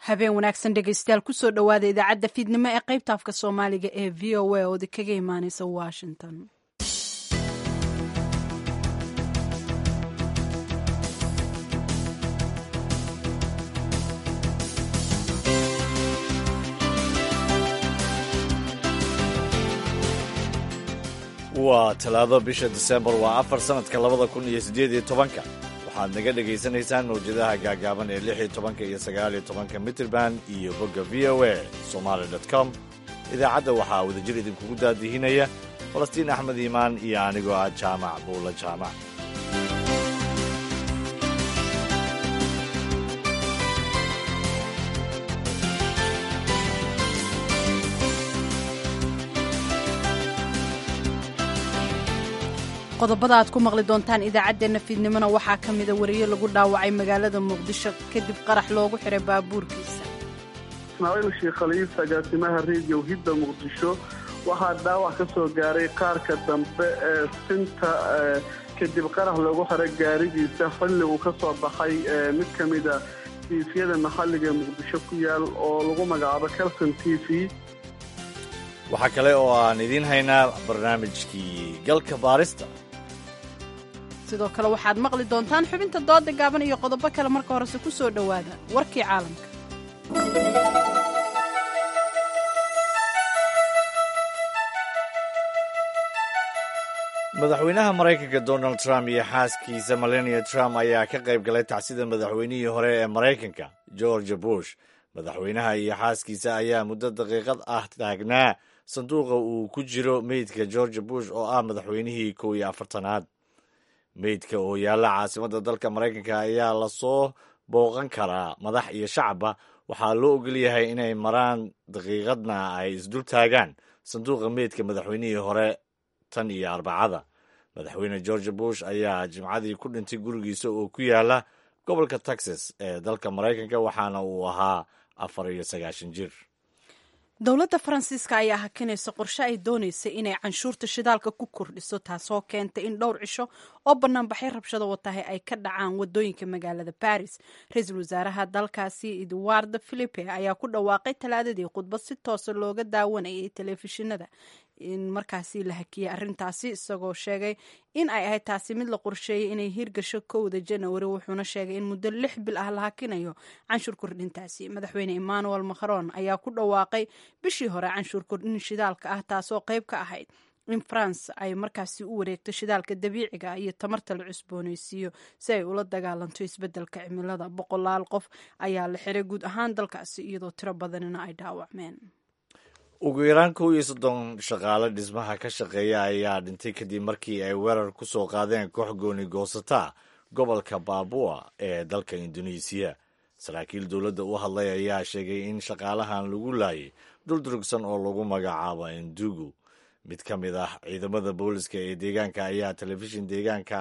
habeen wanaagsan dhegaystayaal kusoo dhowaada idaacadda fiidnimo ee qaybta afka soomaaliga ee v o a oodi kaga imaaneysa washington waa talaado bisha disembar waa afar sannadka labada kun iyo siddeed iyo tobanka waxaad naga dhegaysanaysaan mawjadaha gaagaaban ee lix iyo tobanka iyo sagaal iyo tobanka mitrband iyo bogga v o a somaali dot com idaacadda waxaa wadajir idinkugu daadihinaya falastiin axmed iimaan iyo anigoo ah jaamac buula jaamac qodobada aad ku maqli doontaan idaacaddeenna fiidnimona waxaa ka mida wariye lagu dhaawacay magaalada muqdisho kadib qarax loogu xiray baabuurkiisa ismaaciil sheekh khaliif agaasimaha rediyo hidda muqdisho waxaa dhaawac ka soo gaaray qaarka dambe ee sinta kadib qarax loogu xiray gaarigiisa xilli uu ka soo baxay mid ka mida tiifyada maxalliga muqdisho ku yaal oo lagu magacaabo calson t v waxaa kale oo aan idiin haynaa barnaamijkii galka baarista sidoo kale waxaad maqli doontaan xubinta dooda gaaban iyo qodobo kale marka horese ku soo dhowaada warkii caalamka madaxweynaha maraykanka donald trump iyo xaaskiisa melania trump ayaa ka qayb galay tacsida madaxweynihii hore ee maraykanka george bush madaxweynaha iyo xaaskiisa ayaa muddo daqiiqad ah taagnaa sanduuqa uu ku jiro meydka george bush oo ah madaxweynihii kow iyo afartanaad meydka oo yaalla caasimadda dalka maraykanka ayaa lasoo booqan karaa madax iyo shacabba waxaa loo ogolyahay inay maraan daqiiqadna ay isdul taagaan sanduuqa meydka madaxweynihii hore tan iyo arbacada madaxweyne george bush ayaa jimcadii ku dhintay gurigiisa oo ku yaala gobolka texas ee dalka maraykanka waxaana uu ahaa afar iyo sagaashan jir dowladda faransiiska ayaa hakinaysa qorshe ay doonaysay inay canshuurta shidaalka ku kordhiso taasoo keentay in dhowr cisho oo banaanbaxay rabshado watahay ay ka dhacaan wadooyinka magaalada baris ra-iisul wasaaraha dalkaasi edward philipe ayaa ku dhawaaqay talaadadii khudbad si toosa looga daawanayay telefishinada in markaasi la hakiyey arrintaasi isagoo sheegay in ay ahayd taasi mid la qorsheeyey inay hirgasho kowda janawari wuxuuna sheegay in muddo lix bil ah la hakinayo canshuur kordhintaasi madaxweyne emmanuel macron ayaa ku dhawaaqay bishii hore canshuur kordhin shidaalka ah taasoo qayb ka ahayd in france ay markaasi u wareegto shidaalka dabiiciga iyo tamarta la cusboonaysiiyo si ay ula dagaalanto isbeddelka cimilada boqolaal qof ayaa la xiray guud ahaan dalkaasi iyadoo tiro badanina ay dhaawacmeen ugu yaraan kow iyo soddon shaqaale dhismaha ka shaqeeya ayaa dhintay kadib markii ay weerar ku soo qaadeen koox gooni goosata gobolka baabua ee dalka induneisiya saraakiil dowladda u hadlay ayaa sheegay in shaqaalahan lagu laayay duldurugsan oo lagu magacaabo indugu mid ka mid ah ciidamada booliska ee deegaanka ayaa telefishin deegaanka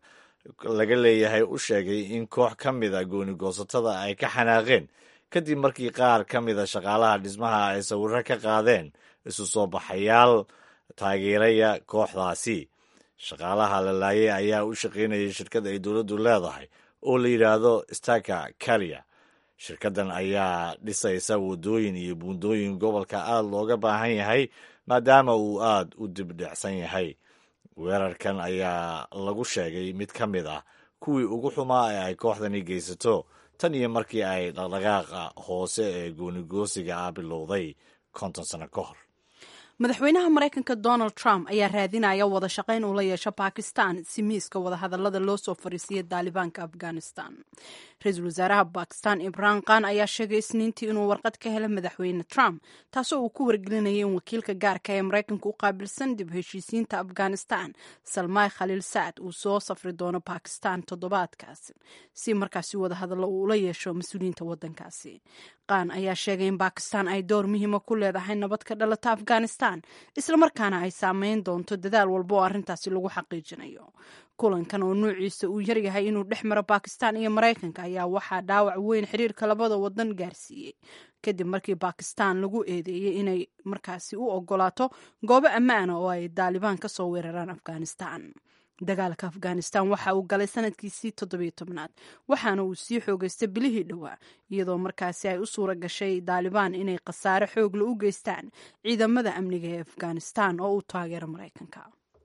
laga leeyahay u sheegay in koox ka mid a gooni goosatada ay ka xanaaqeen kadib markii qaar ka mida shaqaalaha dhismaha ay sawirro ka qaadeen isu soo baxayaal taageeraya kooxdaasi shaqaalaha la laayay ayaa u shaqaynayay shirkad ay dowladdu leedahay oo la yidhaahdo staka kariya shirkaddan ayaa dhisaysa waddooyin iyo buundooyin gobolka aad looga baahan yahay maadaama uu aad u dibdhicsan yahay weerarkan ayaa lagu sheegay mid ka mid ah kuwii ugu xumaa ee ay kooxdani geysato tan iyo markii ay dhaqdhaqaaqa hoose ee goonigoosiga ah bilowday konton sano ka hor madaxweynaha maraykanka donald trump ayaa raadinaya wada shaqayn uu la yeesho bakistan si miiska wadahadalada loo soo fariisiiyay daalibaanka afghanistan ra-iisul wasaaraha bakistan imraan khan ayaa sheegay isniintii inuu warqad ka helay madaxweyne trump taasoo uu ku wargelinayay in wakiilka gaarka ee maraykanka u qaabilsan dib heshiisiinta afghanistan salmaay khaliil sacad uu soo safri doono bakistan toddobaadkaas si markaasi wadahadallo uu ula yeesho mas-uuliyiinta wadankaasi khan ayaa sheegay in bakistan ay door muhiima ku leedahay nabad ka dhalata afghanistan islamarkaana ay saameyn doonto dadaal walba oo arrintaasi lagu xaqiijinayo kulankan oo nuuciisa uu yaryahay inuu dhex maro bakistan iyo maraykanka ayaa waxaa dhaawac weyn xiriirka labada wadan gaarsiiyey kadib markii bakistan lagu eedeeyey inay markaasi u ogolaato goobo ammaana oo ay daalibaan ka soo weeraraan afghanistan dagaalka afghanistan waxa uu galay sanadkiisii toddobiyo tobnaad waxaana uu sii xoogeystay bilihii dhowaa iyadoo markaasi ay u suura gashay daalibaan inay khasaare xoogla u geystaan ciidamada amniga ee afghanistan oo uu taageero maraykanka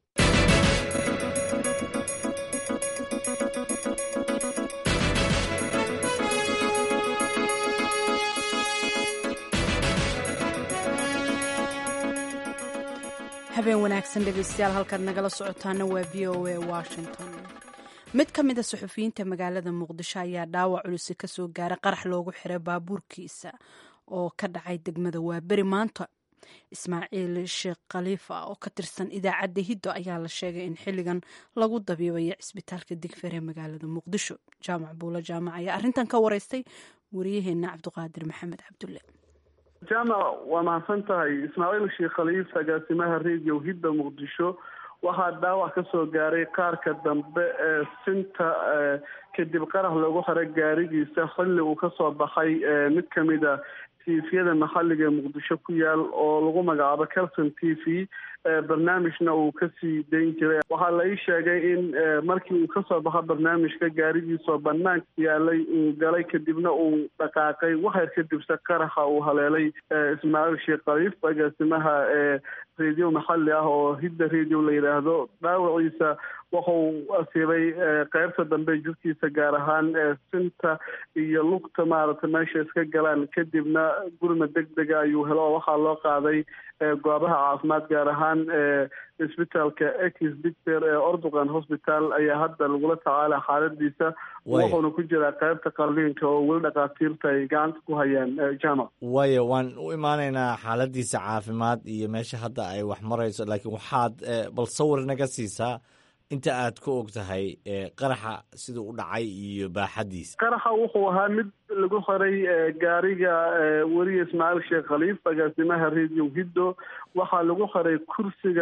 habeen wanaagsan dhegeystayaal halkaad nagala socotaana waa v o a washington mid ka mid a suxufiyiinta magaalada muqdisho ayaa dhaawac culisi kasoo gaaray qarax loogu xiray baabuurkiisa oo ka dhacay degmada waaberi maanta ismaaciil sheekh khaliifa oo ka tirsan idaacadda hiddo ayaa la sheegay in xilligan lagu dabiibayo cisbitaalka digfeer ee magaalada muqdisho jaamac buulo jaamac ayaa arrintan ka wareystay wariyaheena cabdiqaadir maxamed cabdulle jaamac waa mahadsan tahay ismaaciil sheekh khaliif agaasimaha radio hidda muqdisho waxaa dhaawac ka soo gaaray qaarka dambe ee sinta kadib qarax loogu xiray gaarigiisa xilli uu kasoo baxay mid kamid a tviyada maxaliga ee muqdisho ku yaal oo lagu magacaabo calson t v barnaamijna uu kasii dayn jiray waxaa la ii sheegay in markii uu kasoo baxo barnaamijka gaarigiisoo banaanka yaalay uu galay kadibna uu dhaqaaqay waxyar kadibse qaraxa uu haleelay ismaaciil sheekh khaliif agaasimaha ee radio maxali ah oo hidda radio la yidhaahdo dhaawaciisa wuxuu asiibay qeybta dambe jirkiisa gaar ahaan sinta iyo lugta maaragtay meesha iska galaan kadibna gurma deg dega ayuu helo oo waxaa loo qaaday goobaha caafimaad gaar ahaan isbitaalka ex dictor ee ordugan hosbital ayaa hadda lagula tacaala xaaladiisa wuxuuna ku jiraa qeybta qalliinka oo weli dhakhaatiirta ay gacanta ku hayaan jaamac waayo waan u imaanaynaa xaaladiisa caafimaad iyo meesha hadda ay wax marayso laakiin waxaad bal sawir naga siisaa inta aad ka og tahay qaraxa siduu u dhacay iyo baaxadiisa qaraxa wuxuu ahaa mid lagu xiray gaariga weriye ismaaciil sheekh khaliif agaasimaha radio hiddo waxaa lagu xiray kursiga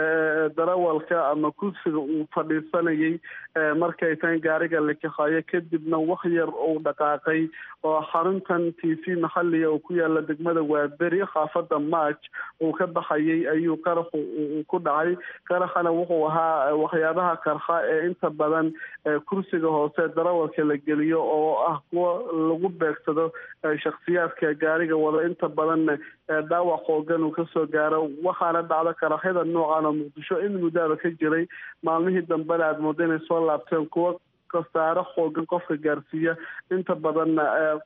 darawalka ama kursiga uu fadhiisanayay markay tan gaariga la kaxeeyo kadibna wax yar uu dhaqaaqay oo xaruntan t v maxaliga oo ku yaala degmada waaberi khaafada march uu ka baxayay ayuu qaraxu ku dhacay qaraxana wuxuu ahaa waxyaabaha qarxa ee inta badan kursiga hoose darawalka la geliyo oo ah kuwa lagu beegsado shakhsiyaadka gaariga wada inta badanna dhaawac xoogan uu kasoo gaaro waxaana dhacda qaraxyada noocan oo muqdisho in muddaaba ka jiray maalmihii dambena aada mooda inay soo laabteen kuwa khasaare xoogan qofka gaarsiiya inta badanna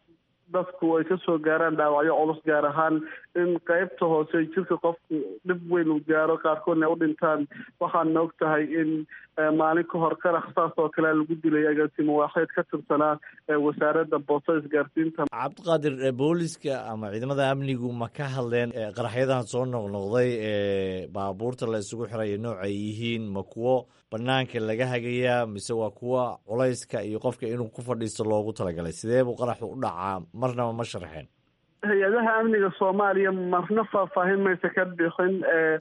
dadku ay kasoo gaaraan dhaawacyo culus gaar ahaan in qeybta hoose jirka qofku dhib weyn uu gaaro qaarkoodna u dhintaan waxaana og tahay in maalin ka hor qarax saas oo kale lagu dilay agaasimo waaxeed ka tirsanaa wasaaradda boosta isgaarsiinta cabdiqaadir booliska ama ciidamada amnigu ma ka hadleen qaraxyadan soo noqnoqday ee baabuurta la isugu xiraya nooc ay yihiin ma kuwo banaanka laga hagayaa mise waa kuwa culayska iyo qofka inuu ku fadhiisto loogu talagalay sidee buu qaraxu u dhacaa marnaba ma sharxeen hay-adaha amniga soomaaliya marna faahfaahin maysa ka bixin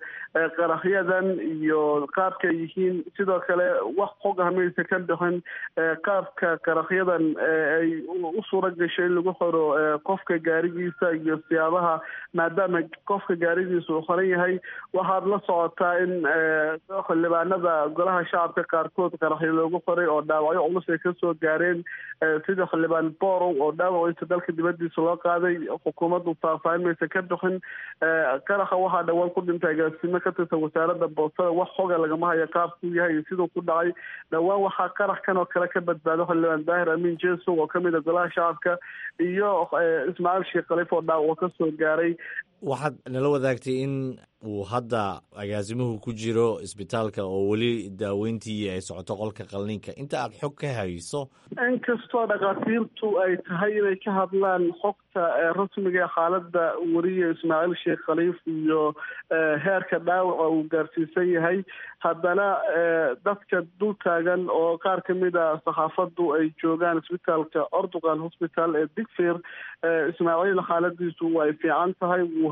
qaraxyadan iyo qaabka yihiin sidoo kale wax xog ah maysa ka bixin qaabka qaraxyadan ay u suura gashay in lagu xiro qofka gaarigiisa iyo siyaabaha maadaama qofka gaarigiisa uu xoran yahay waxaad la socotaa in xildhibaanada golaha shacabka qaarkood qaraxyo loogu xiray oo dhaawacyo culus ay kasoo gaareen sida xildhibaan borow oo dhaawaciisa dalka dibadiisa loo qaaday xukuumaddu faahfaahin maysa ka bixin qaraxa waxaa dhawaan ku dhintay agaasimo ka tirsan wasaaradda boostada wax xoga lagama hayo qaabkuu yahay iyo siduu ku dhacay dhowaan waxaa qarax kan oo kale ka badbaado xildhibaan daahir amiin jesow oo kamid a golaha shacabka iyo ismaaciil sheekh khaliif oo dhaawaco kasoo gaaray waxaad nala wadaagtay in uu hadda agaasimuhu ku jiro isbitaalka oo weli daaweyntii ay socoto qolka qalliinka inta aad xog ka hayso inkastoo dhakhaatiirtu ay tahay inay ka hadlaan xogta rasmiga xaaladda weriye ismaaciil sheekh khaliif iyo heerka dhaawaca uu gaarsiisan yahay haddana dadka dul taagan oo qaar kamid a saxaafaddu ay joogaan isbitaalka ordugan hosbital ee digfeer ismaaciil xaaladiisu way fiican tahay wuu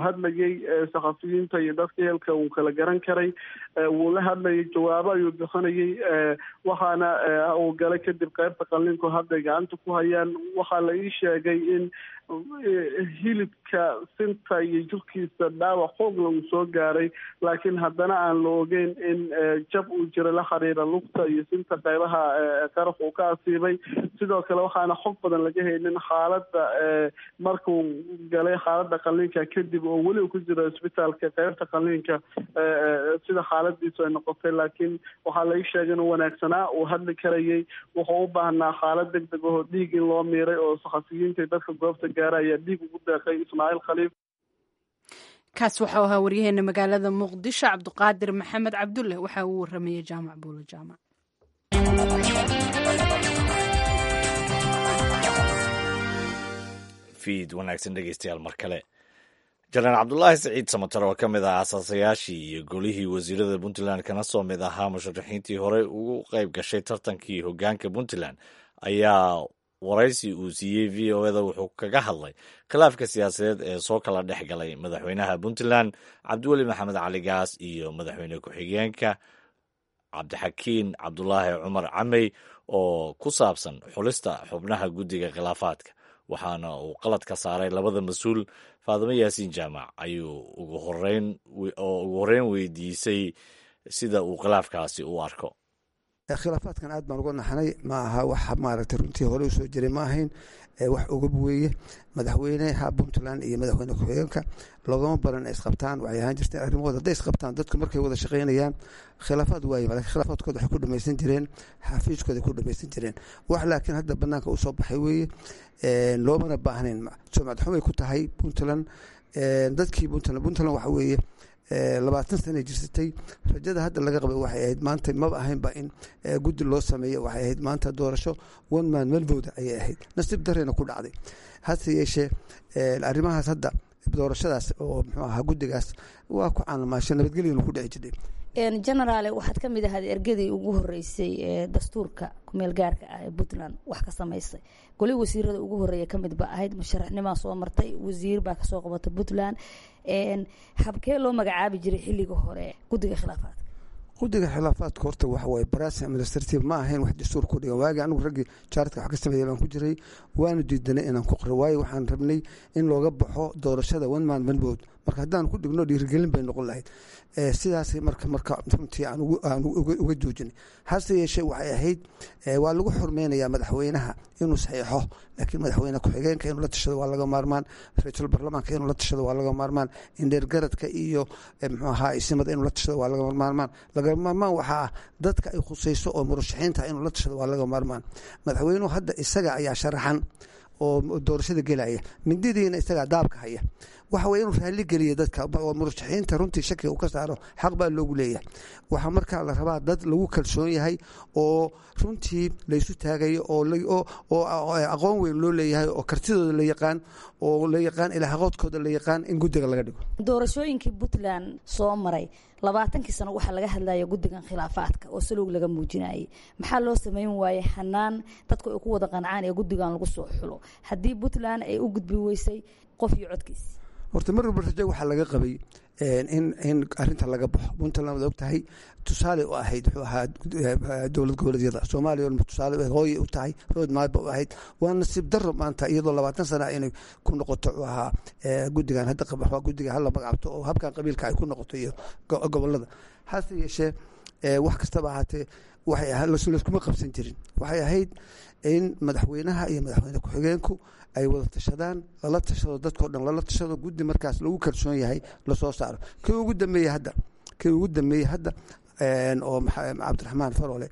hadlayay saxafiyiinta iyo dadka ehelka uu kala garan karay wuu la hadlayay jawaabo ayuu bixinayay waxaana uu galay kadib qaybta qalliinku hadday gacanta ku hayaan waxaa la ii sheegay in hilibka sinta iyo jirkiisa dhaawac xoogla uu soo gaaray laakiin haddana aan la ogeyn in jab uu jira la xiriira lugta iyo sinta qaybaha qaraf uu ka asiibay sidoo kale waxaana xog badan laga haynin xaaladda markuu galay xaaladda qalliinka kadib oo weli ku jira isbitaalka qaybta qalliinka sida xaaladiisu ay noqotay laakiin waxaa la ii sheegay inuu wanaagsanaa uu hadli karayay wuxuu u baahnaa xaalad deg deg ahoo dhiig in loo miiray oo saxafiyiinta dadka goobta gaara ayaa dhiig ugu deeqay ismaaciil khaliif kaas waxau ahaa waryaheena magaalada muqdisho cabdiqaadir maxamed cabdulle waxa uu waramayay jaamac buulo jaamac fiid wanaagsan dhegeystayaal mar kale janaan cabdulaahi siciid samatar oo ka mid ah asaasayaashii iyo golihii wasiirada puntland kana soo mid ahaa musharaxiintii horey ugu qayb gashay tartankii hogaanka puntland ayaa waraysi uu siiyey v o eda wuxuu kaga hadlay khilaafka siyaasadeed ee soo kala dhex galay madaxweynaha puntland cabdiweli maxamed cali gaas iyo madaxweyne ku-xigeenka cabdixakiin cabdulaahi cumar camey oo ku saabsan xulista xubnaha guddiga khilaafaadka waxaana uu qalad ka saaray labada mas-uul faadimo yaasiin jaamac ayuu ugu horeyn oo ugu horreyn weydiisay sida uu khilaafkaasi u arko khilaafaadkan aad baan uga naxnay ma aha wax maaragtay runtii hore usoo jiray ma ahayn wax ogab weeye madaxweyneha puntland iyo madaxweyne ku-xigeenka loogama baran ay isqabtaan waxay ahaan jirteen arrimahooda hadday isqabtaan dadku markay wada shaqaynayaan khilaafaad waaye lakin khilaafaadkooda waxay ku dhamaysan jireen xafiiskooda ku dhamaysan jireen wax laakiin hadda banaanka usoo baxay weeye loomana baahnayn sumcad xumay ku tahay puntland dadkii puntland puntland waxa weeye labaatan sana jirsatay rajada hadda laga qabay waxay ahayd maanta maba ahaynba in guddi loo sameeyo waxay ahayd maanta doorasho one man melvowda ayay ahayd nasiib dareyna ku dhacday hase yeeshee arrimahaas hadda doorashadaas oo muxuu ahaa guddigaas waa ku caanamaasho nabadgelyana ku dhici jirtay genaraale waxaad ka mid ahaad ergadii ugu horeysay ee dastuurka kumeel gaarka ah ee puntland wax ka samaysay goli wasiirada ugu horeeya kamid ba ahayd musharaxnimaa soo martay wasiir baa kasoo qabatay puntland habkee loo magacaabi jiray xilliga hore guddiga khilaafaadka guddiga khilaafaadka horta waxa waye barasi administrative ma ahayn wax dastuur ku dhigan waagi anigu raggii jaaradka wax ka sameeya baan ku jiray waanu diidanay inaan ku qiro waayo waxaan rabnay in looga baxo doorashada one man manbood marka haddaan ku dhigno dhiirigelin bay noqon lahayd sidaas marka marka runtii aan uga joojinay hase yeeshee waxay ahayd waa lagu xurmeynayaa madaxweynaha inuu saxiixo laakiin madaxweyne ku-xigeenka inuu la tashado waa laga maarmaan ra-iisul baarlamaanka inuu la tashado waa laga maarmaan indheergaradka iyo muxuu ahaa isimada inuu la tashado waa laga maarmaan laga maarmaan waxaa ah dadka ay khusayso oo murashaxiinta inuu la tashado waa laga maarmaan madaxweynuhu hadda isaga ayaa sharaxan oo doorashada gelaya mindidiina isagaa daabka haya waxa weye inuu raalli geliya dadka oo murashaxiinta runtii shakiga uu ka saaro xaq baa loogu leeyahay waxaa markaa la rabaa dad lagu kalsoon yahay oo runtii laysu taagayo oo aqoon weyn loo leeyahay oo kartidooda la yaqaan oo la yaqaan ilaahaqoodkooda la yaqaan in guddiga laga dhigo doorashooyinkii puntland soo maray labaatankii sano waxaa laga hadlaya guddigan khilaafaadka oo salowg laga muujinayay maxaa loo sameyn waayey xanaan dadku ay ku wada qancaan ee guddigan lagu soo xulo haddii puntland ay u gudbi weysay qof iyo codkiis horta mar walba rajo waxaa laga qabay in in arinta laga baxo puntland waad og tahay tusaale u ahayd wuxuu ahaa dowlad goboleedyada soomaaliya tusaale hooye u tahay rood maadba u ahayd waa nasiib daro maanta iyadoo labaatan sana inay ku noqoto u ahaa guddigan hadda waa guddiga hala magacabto oo habkan qabiilka ay ku noqoto iyo gobolada hase yeeshee wax kastaba ahaatee waxay ahaa layskuma qabsan jirin waxay ahayd in madaxweynaha iyo madaxweyne ku-xigeenku ay wada tashadaan lala tashado dadkao dhan lala tashado guddi markaas lagu kalsoon yahay lasoo saaro kii ugu dambeeyey hadda kii ugu dambeeyey hadda oo cabdiraxmaan farole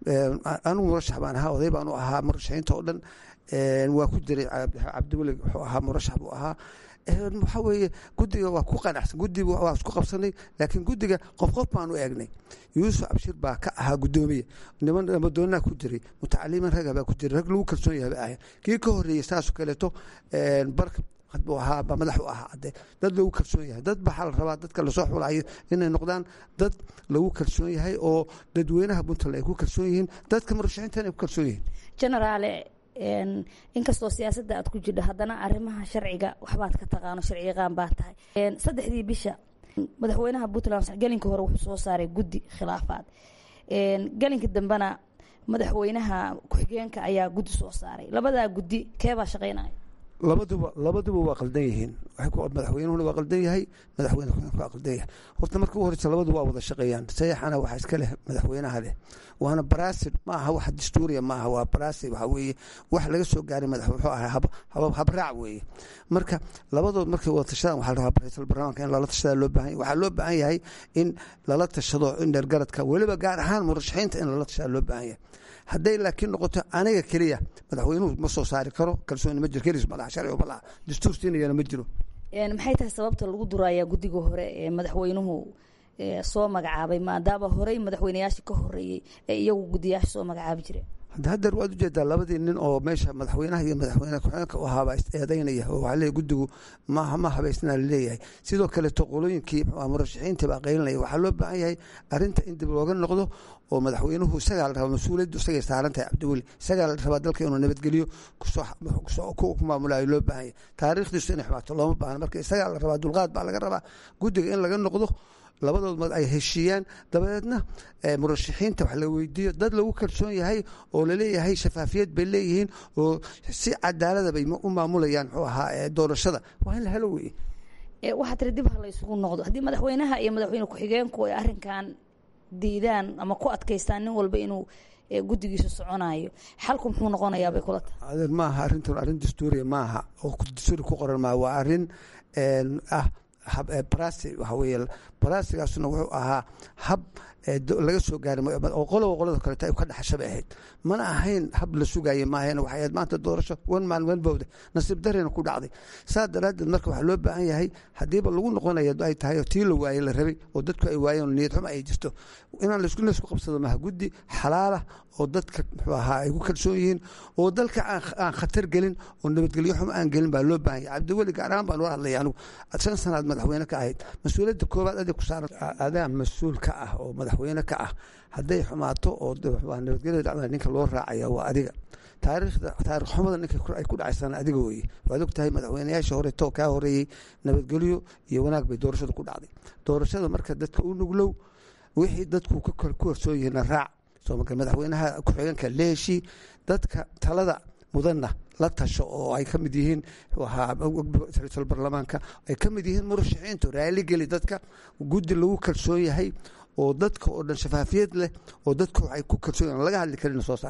anigu murashax baan ahaa oday baan u ahaa murashaxiinta oo dhan waa ku jiray cabdiweli wuxuu ahaa murashax buu ahaa waxaa weeye guddiga waa ku qanacsan guddiga waa isku qabsanay laakiin guddiga qof qof baan u eegnay yuusuf cabshir baa ka ahaa guddoomiye niman namadoonaa ku jiray mutacaliman raga baa ku jiray rag lagu kalsoon yahay ba ahayn kii ka horreeyey saasoo kaleeto barka buu ahaa ba madax u ahaa ade dad lagu kalsoon yahay dad baxaa la rabaa dadka lasoo xulayo inay noqdaan dad lagu kalsoon yahay oo dadweynaha puntland ay ku kalsoon yihiin dadka murashaxiintan ay ku kalsoon yihiin genaraale inkastoo siyaasadda aad ku jidho haddana arrimaha sharciga waxbaad ka taqaano sharciyaqaan baa tahay saddexdii bisha madaxweynaha puntland gelinka hore wuxuu soo saaray guddi khilaafaad gelinka dambena madaxweynaha ku-xigeenka ayaa guddi soo saaray labadaa guddi keebaa shaqeynaya labaduba labaduba waa qaldan yihiin madaxweynuhuna waa qaldan yahay madaxweyne ku-xigeenka waa qaldan yahay horta marka u horeysa labadu waa wada shaqeeyaan sayaxana waxaa iska leh madaxweynaha leh waana baraasid ma aha wax dastuuriya ma aha waa baraasid waxa weeye wax laga soo gaaray madax wuxuu ahaa hab habraac weeye marka labadood markay wada tashadaan waxaa la rabaa ra-iisul barlamaanka in lala tashadaa loo baahan yahay waxaa loo baahan yahay in lala tashado in dheergaradka weliba gaar ahaan murashaxiinta in lala tashadaa loo baahan yahay hadday laakiin noqoto aniga keliya madaxweynuhu ma soo saari karo kalsooni ma jiro kelis malaha sharci malaha dastuur siinayana ma jiro maxay tahay sababta lagu durayaa guddiga hore ee madaxweynuhu soo magacaabay maadaama horey madaxweyneyaashii ka horeeyey ee iyagu guddiyaasha soo magacaabi jireen haddeer waad ujeedaa labadii nin oo meesha madaxweynaha iyo madaxweyne ku-xigeenka u ahaabaa is-eedaynaya oo waxaa leeyahy guddigu ma ma habaysnaa laleeyahay sidoo kaleeto qolooyinkii murashaxiintii baa qaylinaya waxaa loo baahan yahay arrinta in dib looga noqdo oo madaxweynuhu isagaa la rabaa mas-uuliyaddu isagay saaran tahay cabdiweli isagaa la rabaa dalka inuu nabadgeliyo ku maamulayo loo baahan yahay taariikhdiisu inay xumaato looma baahna marka isagaa la rabaa dulqaad baa laga rabaa guddiga in laga noqdo labadood mad ay heshiiyaan dabadeedna murashaxiinta wax la weydiiyo dad lagu kalsoon yahay oo laleeyahay shafaafiyad bay leeyihiin oo si cadaalada bay u maamulayaan muxuu ahaa doorashada waa in la helo weye waxaa tiri dib ha la isugu noqdo haddii madaxweynaha iyo madaxweyne ku-xigeenku ay arrinkan diidaan ama ku adkaystaan nin walba inuu guddigiisa soconayo xalku muxuu noqonayaa bay kula tahay adeer maaha arrintan arrin dastuuriya maaha oo dastuuri ku qoran maaha waa arrin ah barasi waxa weeye barasigaasuna wuxuu ahaa hab laga soo gaaray oo qoloba qolada kaleeto ay ka dhaxasha bay ahayd mana ahayn hab la sugaye maahayn waxay ahayd maanta doorasho wan maan wan bowda nasiib darena ku dhacday saas daraaddeed marka waxaa loo baahan yahay haddiiba lagu noqonayo ay tahay tii la waayey la rabay oo dadku ay waayeen niyad xumo ay jirto inaan laisku laisku qabsado maha guddi xalaala oo dadka muxuu ahaa ay ku kalsoon yihiin oo dalka aan khatar gelin oo nabadgelyo xumo aan gelin baa loo baahan yahay cabdiweli gaar ahaan baan ula hadlaya anigu shan sanaad madaxweyne ka ahayd mas-uuliyadda koowaad adig ku saaran adaa mas-uul ka ah oo madaxweyne ka ah hadday xumaato oo nabadgelyada dhacda ninka loo raacaya waa adiga taariikhda taarikh xumada ninka ay ku dhacaysana adiga weeye waad og tahay madaxweyneyaasha horeeto kaa horeeyey nabadgelyo iyo wanaag bay doorashada ku dhacday doorashada marka dadka u nuglow wixii dadku ku horsoon yihiina raac madaxweynaha ku-xigeenka leeshi dadka talada mudanna la tasho oo ay ka mid yihiin ra-iisul baarlamaanka ay ka mid yihiin murashaxiintu raaligeli dadka guddi lagu kalsoon yahay oo dadka oo dhan shafaafiyad leh oo dadka waxay ku kalsoon yahin laga hadli karin soo saar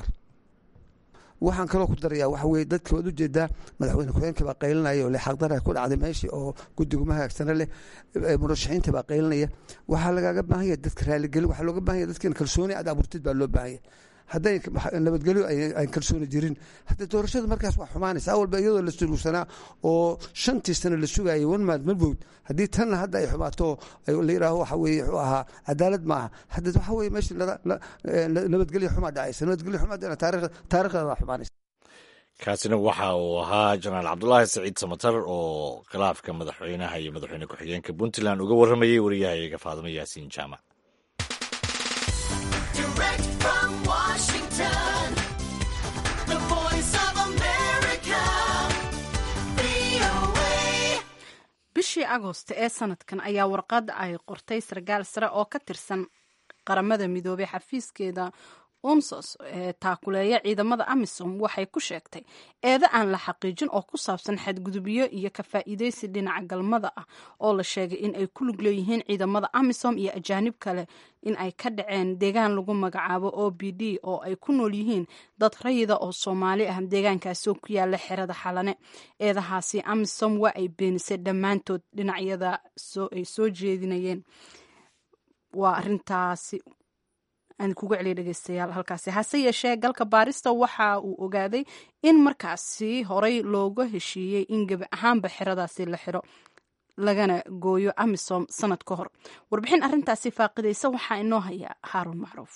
waxaan kaloo ku darayaa waxa weye dadka waad ujeedaa madaxweyne ku-xigeenka baa qaylinaya oo leexaqdara ku dhacday meeshii oo guddiguma hagaagsana leh murashaxiinta baa qaylinaya waxaa lagaaga baahan yahay dadka raaligelin waxaa looga baahan yahay dadka in kalsooni aad abuurtid baa loo baahan yahay hadday nabadgelyo aan kalsooni jirin haddee doorashada markaas waa xumaanaysa awalba iyadoo la sulugsanaa oo shantii sano la sugayay one month mabowd haddii tanna hadda ay xumaato la yidhaaho waxa weye wuxuu ahaa cadaalad maaha hadde waxa weye meesha nabadgelyo xumaa dhacaysa nabadgelyo xumaa taarikhda waa xumaanaysa kaasina waxa uu ahaa jenaraal cabdulaahi saciid samatar oo khilaafka madaxweynaha iyo madaxweyne ku-xigeenka puntland uga warramayay wariyahayaga faadimo yaasiin jaamac bishii agoost ee sanadkan ayaa warqad ay qortay sarkaal sare oo ka tirsan qaramada midoobey xafiiskeeda unsos ee taakuleeya ciidamada amisom waxay ku sheegtay eeda aan la xaqiijin oo ku saabsan xadgudubyo iyo ka faa'iidaysi dhinaca galmada ah oo la sheegay in ay ku lug leeyihiin ciidamada amisom iyo ajaanib kale in ay ka dhaceen deegaan lagu magacaabo o b d oo ay ku nool yihiin dad rayida oo soomaali ah deegaankaasoo ku yaala xerada xalane eedahaasi amisom waa ay beenisay dhammaantood dhinacyada ay soo jeedinayeen waa arintaasi aan kuga celiya dhegeystayaal halkaasi hase yeeshee galka baarista waxa uu ogaaday in markaasi horey looga heshiiyey in gebi ahaanba xeradaasi la xiro lagana gooyo amisom sanad ka hor warbixin arintaasi faaqidaysa waxaa inoo haya haaruun macruuf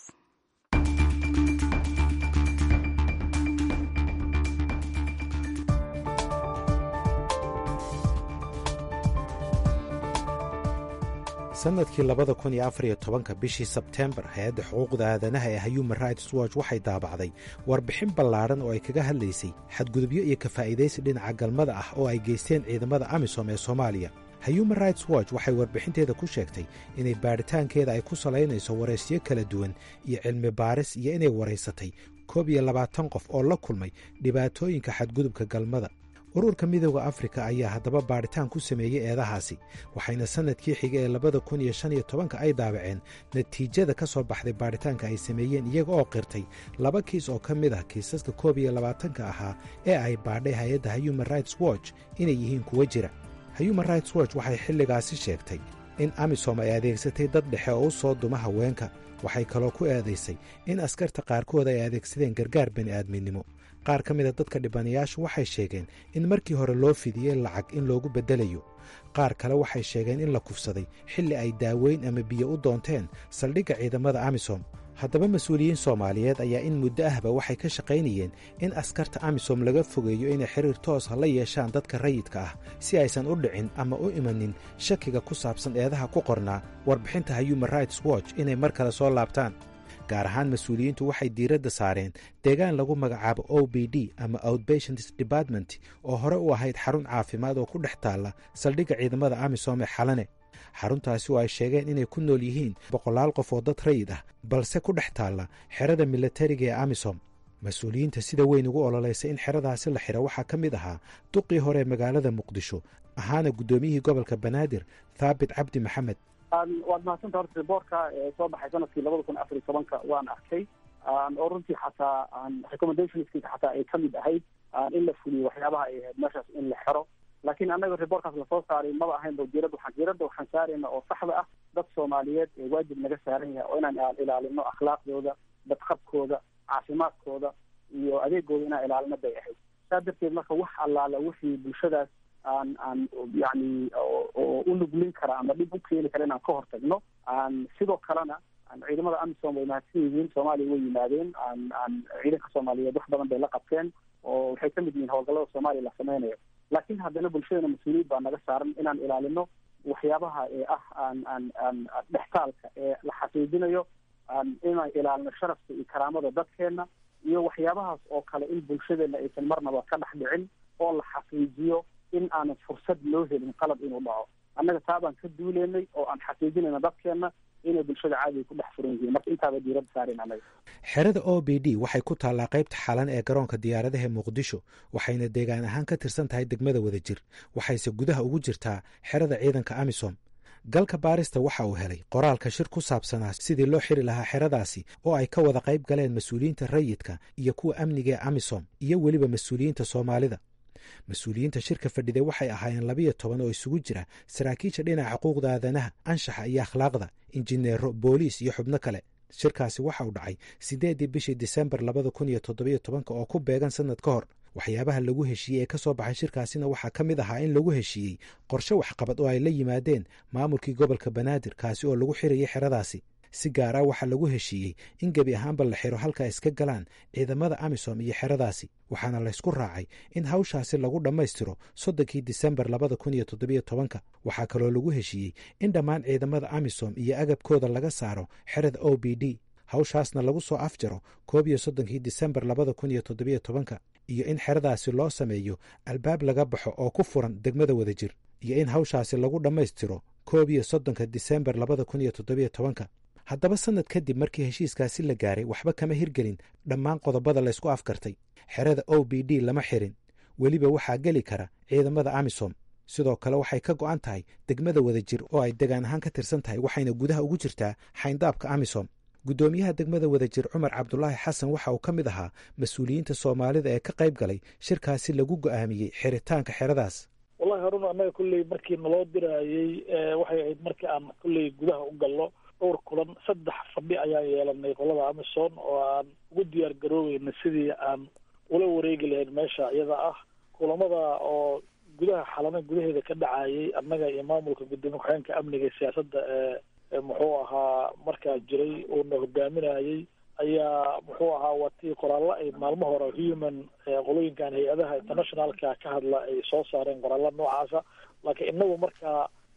sannadkii labada kun iyo afar iyo tobanka bishii sebteembar hay-adda xuquuqda aadanaha ee human rights watch waxay daabacday warbixin ballaadhan oo ay kaga hadlaysay xadgudubyo iyo kafaa'idaysi dhinaca galmada ah oo ay geysteen ciidamada amisom ee soomaaliya human rights watch waxay warbixinteeda ku sheegtay inay baadhitaankeeda ay ku salaynayso waraysyo kala duwan iyo cilmi baaris iyo inay waraysatay koob iyo labaatan qof oo la kulmay dhibaatooyinka xadgudubka galmada ururka midooda afrika ayaa haddaba baadhitaan ku sameeyey eedahaasi waxayna sannadkii xiga ee labada kun iyo shan iyo tobanka ay daabaceen natiijada ka soo baxday baadhitaanka ay sameeyeen iyaga oo qirtay laba kiis oo ka mid ah kiisaska koob iyo labaatanka ahaa ee ay baadhay hay-adda human rights watch inay yihiin kuwa jira human rights watch waxay xilligaasi sheegtay in amisom ay adeegsatay dad dhexe oo u soo duma haweenka waxay kaloo ku eedaysay in askarta qaarkood ay adeegsadeen gargaar bani'aadminimo qaar ka mida dadka dhibanayaashu waxay sheegeen in markii hore loo fidiyey lacag in loogu beddelayo qaar kale waxay sheegeen in la kufsaday xilli ay daaweyn ama biyo u doonteen saldhigga ciidamada amisom haddaba mas-uuliyiin soomaaliyeed ayaa in muddo ahba waxay ka shaqaynayeen in askarta amisom laga fogeeyo inay xiriir toosa la yeeshaan dadka rayidka ah si aysan u dhicin ama u imanin shakiga ku saabsan eedaha ku qornaa warbixinta human rights watch inay mar kale soo laabtaan gaar ahaan mas-uuliyiintu waxay diiradda saareen deegaan lagu magacaabo o b d ama outpatients department oo hore u ahayd xarun caafimaad oo ku dhex taalla saldhigga ciidamada amisom ee xalane xaruntaasi oo ay sheegeen inay ku nool yihiin boqolaal qof oo dad rayid ah balse ku dhex taalla xerada milatariga ee amisom mas-uuliyiinta sida weyn ugu ololaysa in xeradaasi la xiro waxaa ka mid ahaa duqii hore ee magaalada muqdisho ahaana guddoomiyihii gobolka banaadir thaabit cabdi maxamed waad mahadsanta horta riboortka ee soo baxay sanadkii labada kun afar iyo tobanka waan arkay oo runtii xataa recommendationskiisa xataa ay kamid ahayd in la fuliyo waxyaabaha ay ahayd meeshaas in la xero laakiin annaga riboorkaas lasoo saaray maba ahayn ba diirada waxaan diirada waxaan saarayna oo saxda ah dad soomaaliyeed ee waajib naga saaran yahay oo inaan ilaalino akhlaaqdooda badqabkooda caafimaadkooda iyo adeegooda inaan ilaalino bay ahayd saa darteed marka wax allaala wixii bulshadaas aan aan yani oo u nuglin kara ama dhib u keeni kara inaan ka hortagno aan sidoo kalena ciidamada amisom way mahadsan yihiin soomaaliya way yimaadeen aan aan ciidanka soomaaliyeed wax badan bay la qabteen oo waxay kamid yihiin howlgallada soomaaliya la sameynayo laakiin haddana bulshadana mas-uuliyad baa naga saaran inaan ilaalino waxyaabaha ee ah aan aan aan dhextaalka ee la xaqiijinayo inaan ilaalino sharafka iyo karaamada dadkeena iyo waxyaabahaas oo kale in bulshadeena aysan marnaba ka dhex dhicin oo la xaqiijiyo in aanan fursad loo helin qalab inuu dhaco annaga taa baan ka duuleynay oo aan xaqiijinayna dadkeena inay bulshada caadiga ku dhex furan yihiin marka intaaba diiradda saaren annaga xerada o b d waxay ku taallaa qaybta xalan ee garoonka diyaaradaha muqdisho waxayna deegaan ahaan ka tirsan tahay degmada wadajir waxayse gudaha ugu jirtaa xerada ciidanka amisom galka baarista waxa uu helay qoraalka shir ku saabsanaa sidii loo xiri lahaa xeradaasi oo ay ka wada qayb galeen mas-uuliyiinta rayidka iyo kuwa amniga ee amisom iyo weliba mas-uuliyiinta soomaalida mas-uuliyiinta shirka fadhiday waxay ahaayeen labiyo toban oo isugu jira saraakiisha dhinaca xuquuqda aadanaha anshaxa iyo akhlaaqda injineero booliis iyo xubno kale shirkaasi waxa uu dhacay siddeeddii bishii disembar labada kun iyo toddobiyo tobanka oo ku beegan sannad ka hor waxyaabaha lagu heshiiyey ee ka soo baxay shirkaasina waxaa ka mid ahaa in lagu heshiiyey qorshe waxqabad oo ay la yimaadeen maamulkii gobolka banaadir kaasi oo lagu xirayay xeradaasi si gaar ah waxaa lagu heshiiyey in gebi ahaanba la xiro halka iska galaan ciidamada amisom iyo xeradaasi waxaana laysku raacay in hawshaasi lagu dhammaystiro soddonkii disembar labada kun iyo toddobiyo tobanka waxaa kaloo lagu heshiiyey in dhammaan ciidamada amisom iyo agabkooda laga saaro xerada o b d hawshaasna lagu soo afjaro koob iyo soddonkii disembar labada kun iyo toddobiyo tobanka iyo in xeradaasi loo sameeyo albaab laga baxo oo ku furan degmada wadajir iyo in hawshaasi lagu dhammaystiro koob iyo soddonka disembar labada kun iyo toddobiyo tobanka haddaba sannad kadib markii heshiiskaasi la gaaray waxba kama hirgelin dhammaan qodobada laysku afkartay xerada o b d lama xirin weliba waxaa geli kara ciidamada amisom sidoo kale waxay ka go'an tahay degmada wadajir oo ay degaan ahaan ka tirsan tahay waxayna gudaha ugu jirtaa xayndaabka amisom guddoomiyaha degmada wadajir cumar cabdulaahi xasan waxa uu ka mid ahaa mas-uuliyiinta soomaalida ee ka qayb galay shirkaasi lagu go'aamiyey xiritaanka xeradaas wallahi haruna annaga kulley markii naloo diraayey waxay ahayd markii aan kulley gudaha u gallo dhowr kulan saddex fadhi ayaan yeelanay qolada amison oo aan ugu diyaar garoobeyna sidii aan ula wareegi lahayn meesha iyada ah kulamada oo gudaha xalana gudaheeda ka dhacayay annaga iyo maamulka gudoomiye ku-xigeenka amniga iyo siyaasadda ee muxuu ahaa markaa jiray uuna hogaaminayay ayaa muxuu ahaa watii qoraallo ay maalmo hore human qolooyinkan hay-adaha internationalka ka hadla ay soo saareen qoraallo noocaasa laakiin inagu markaa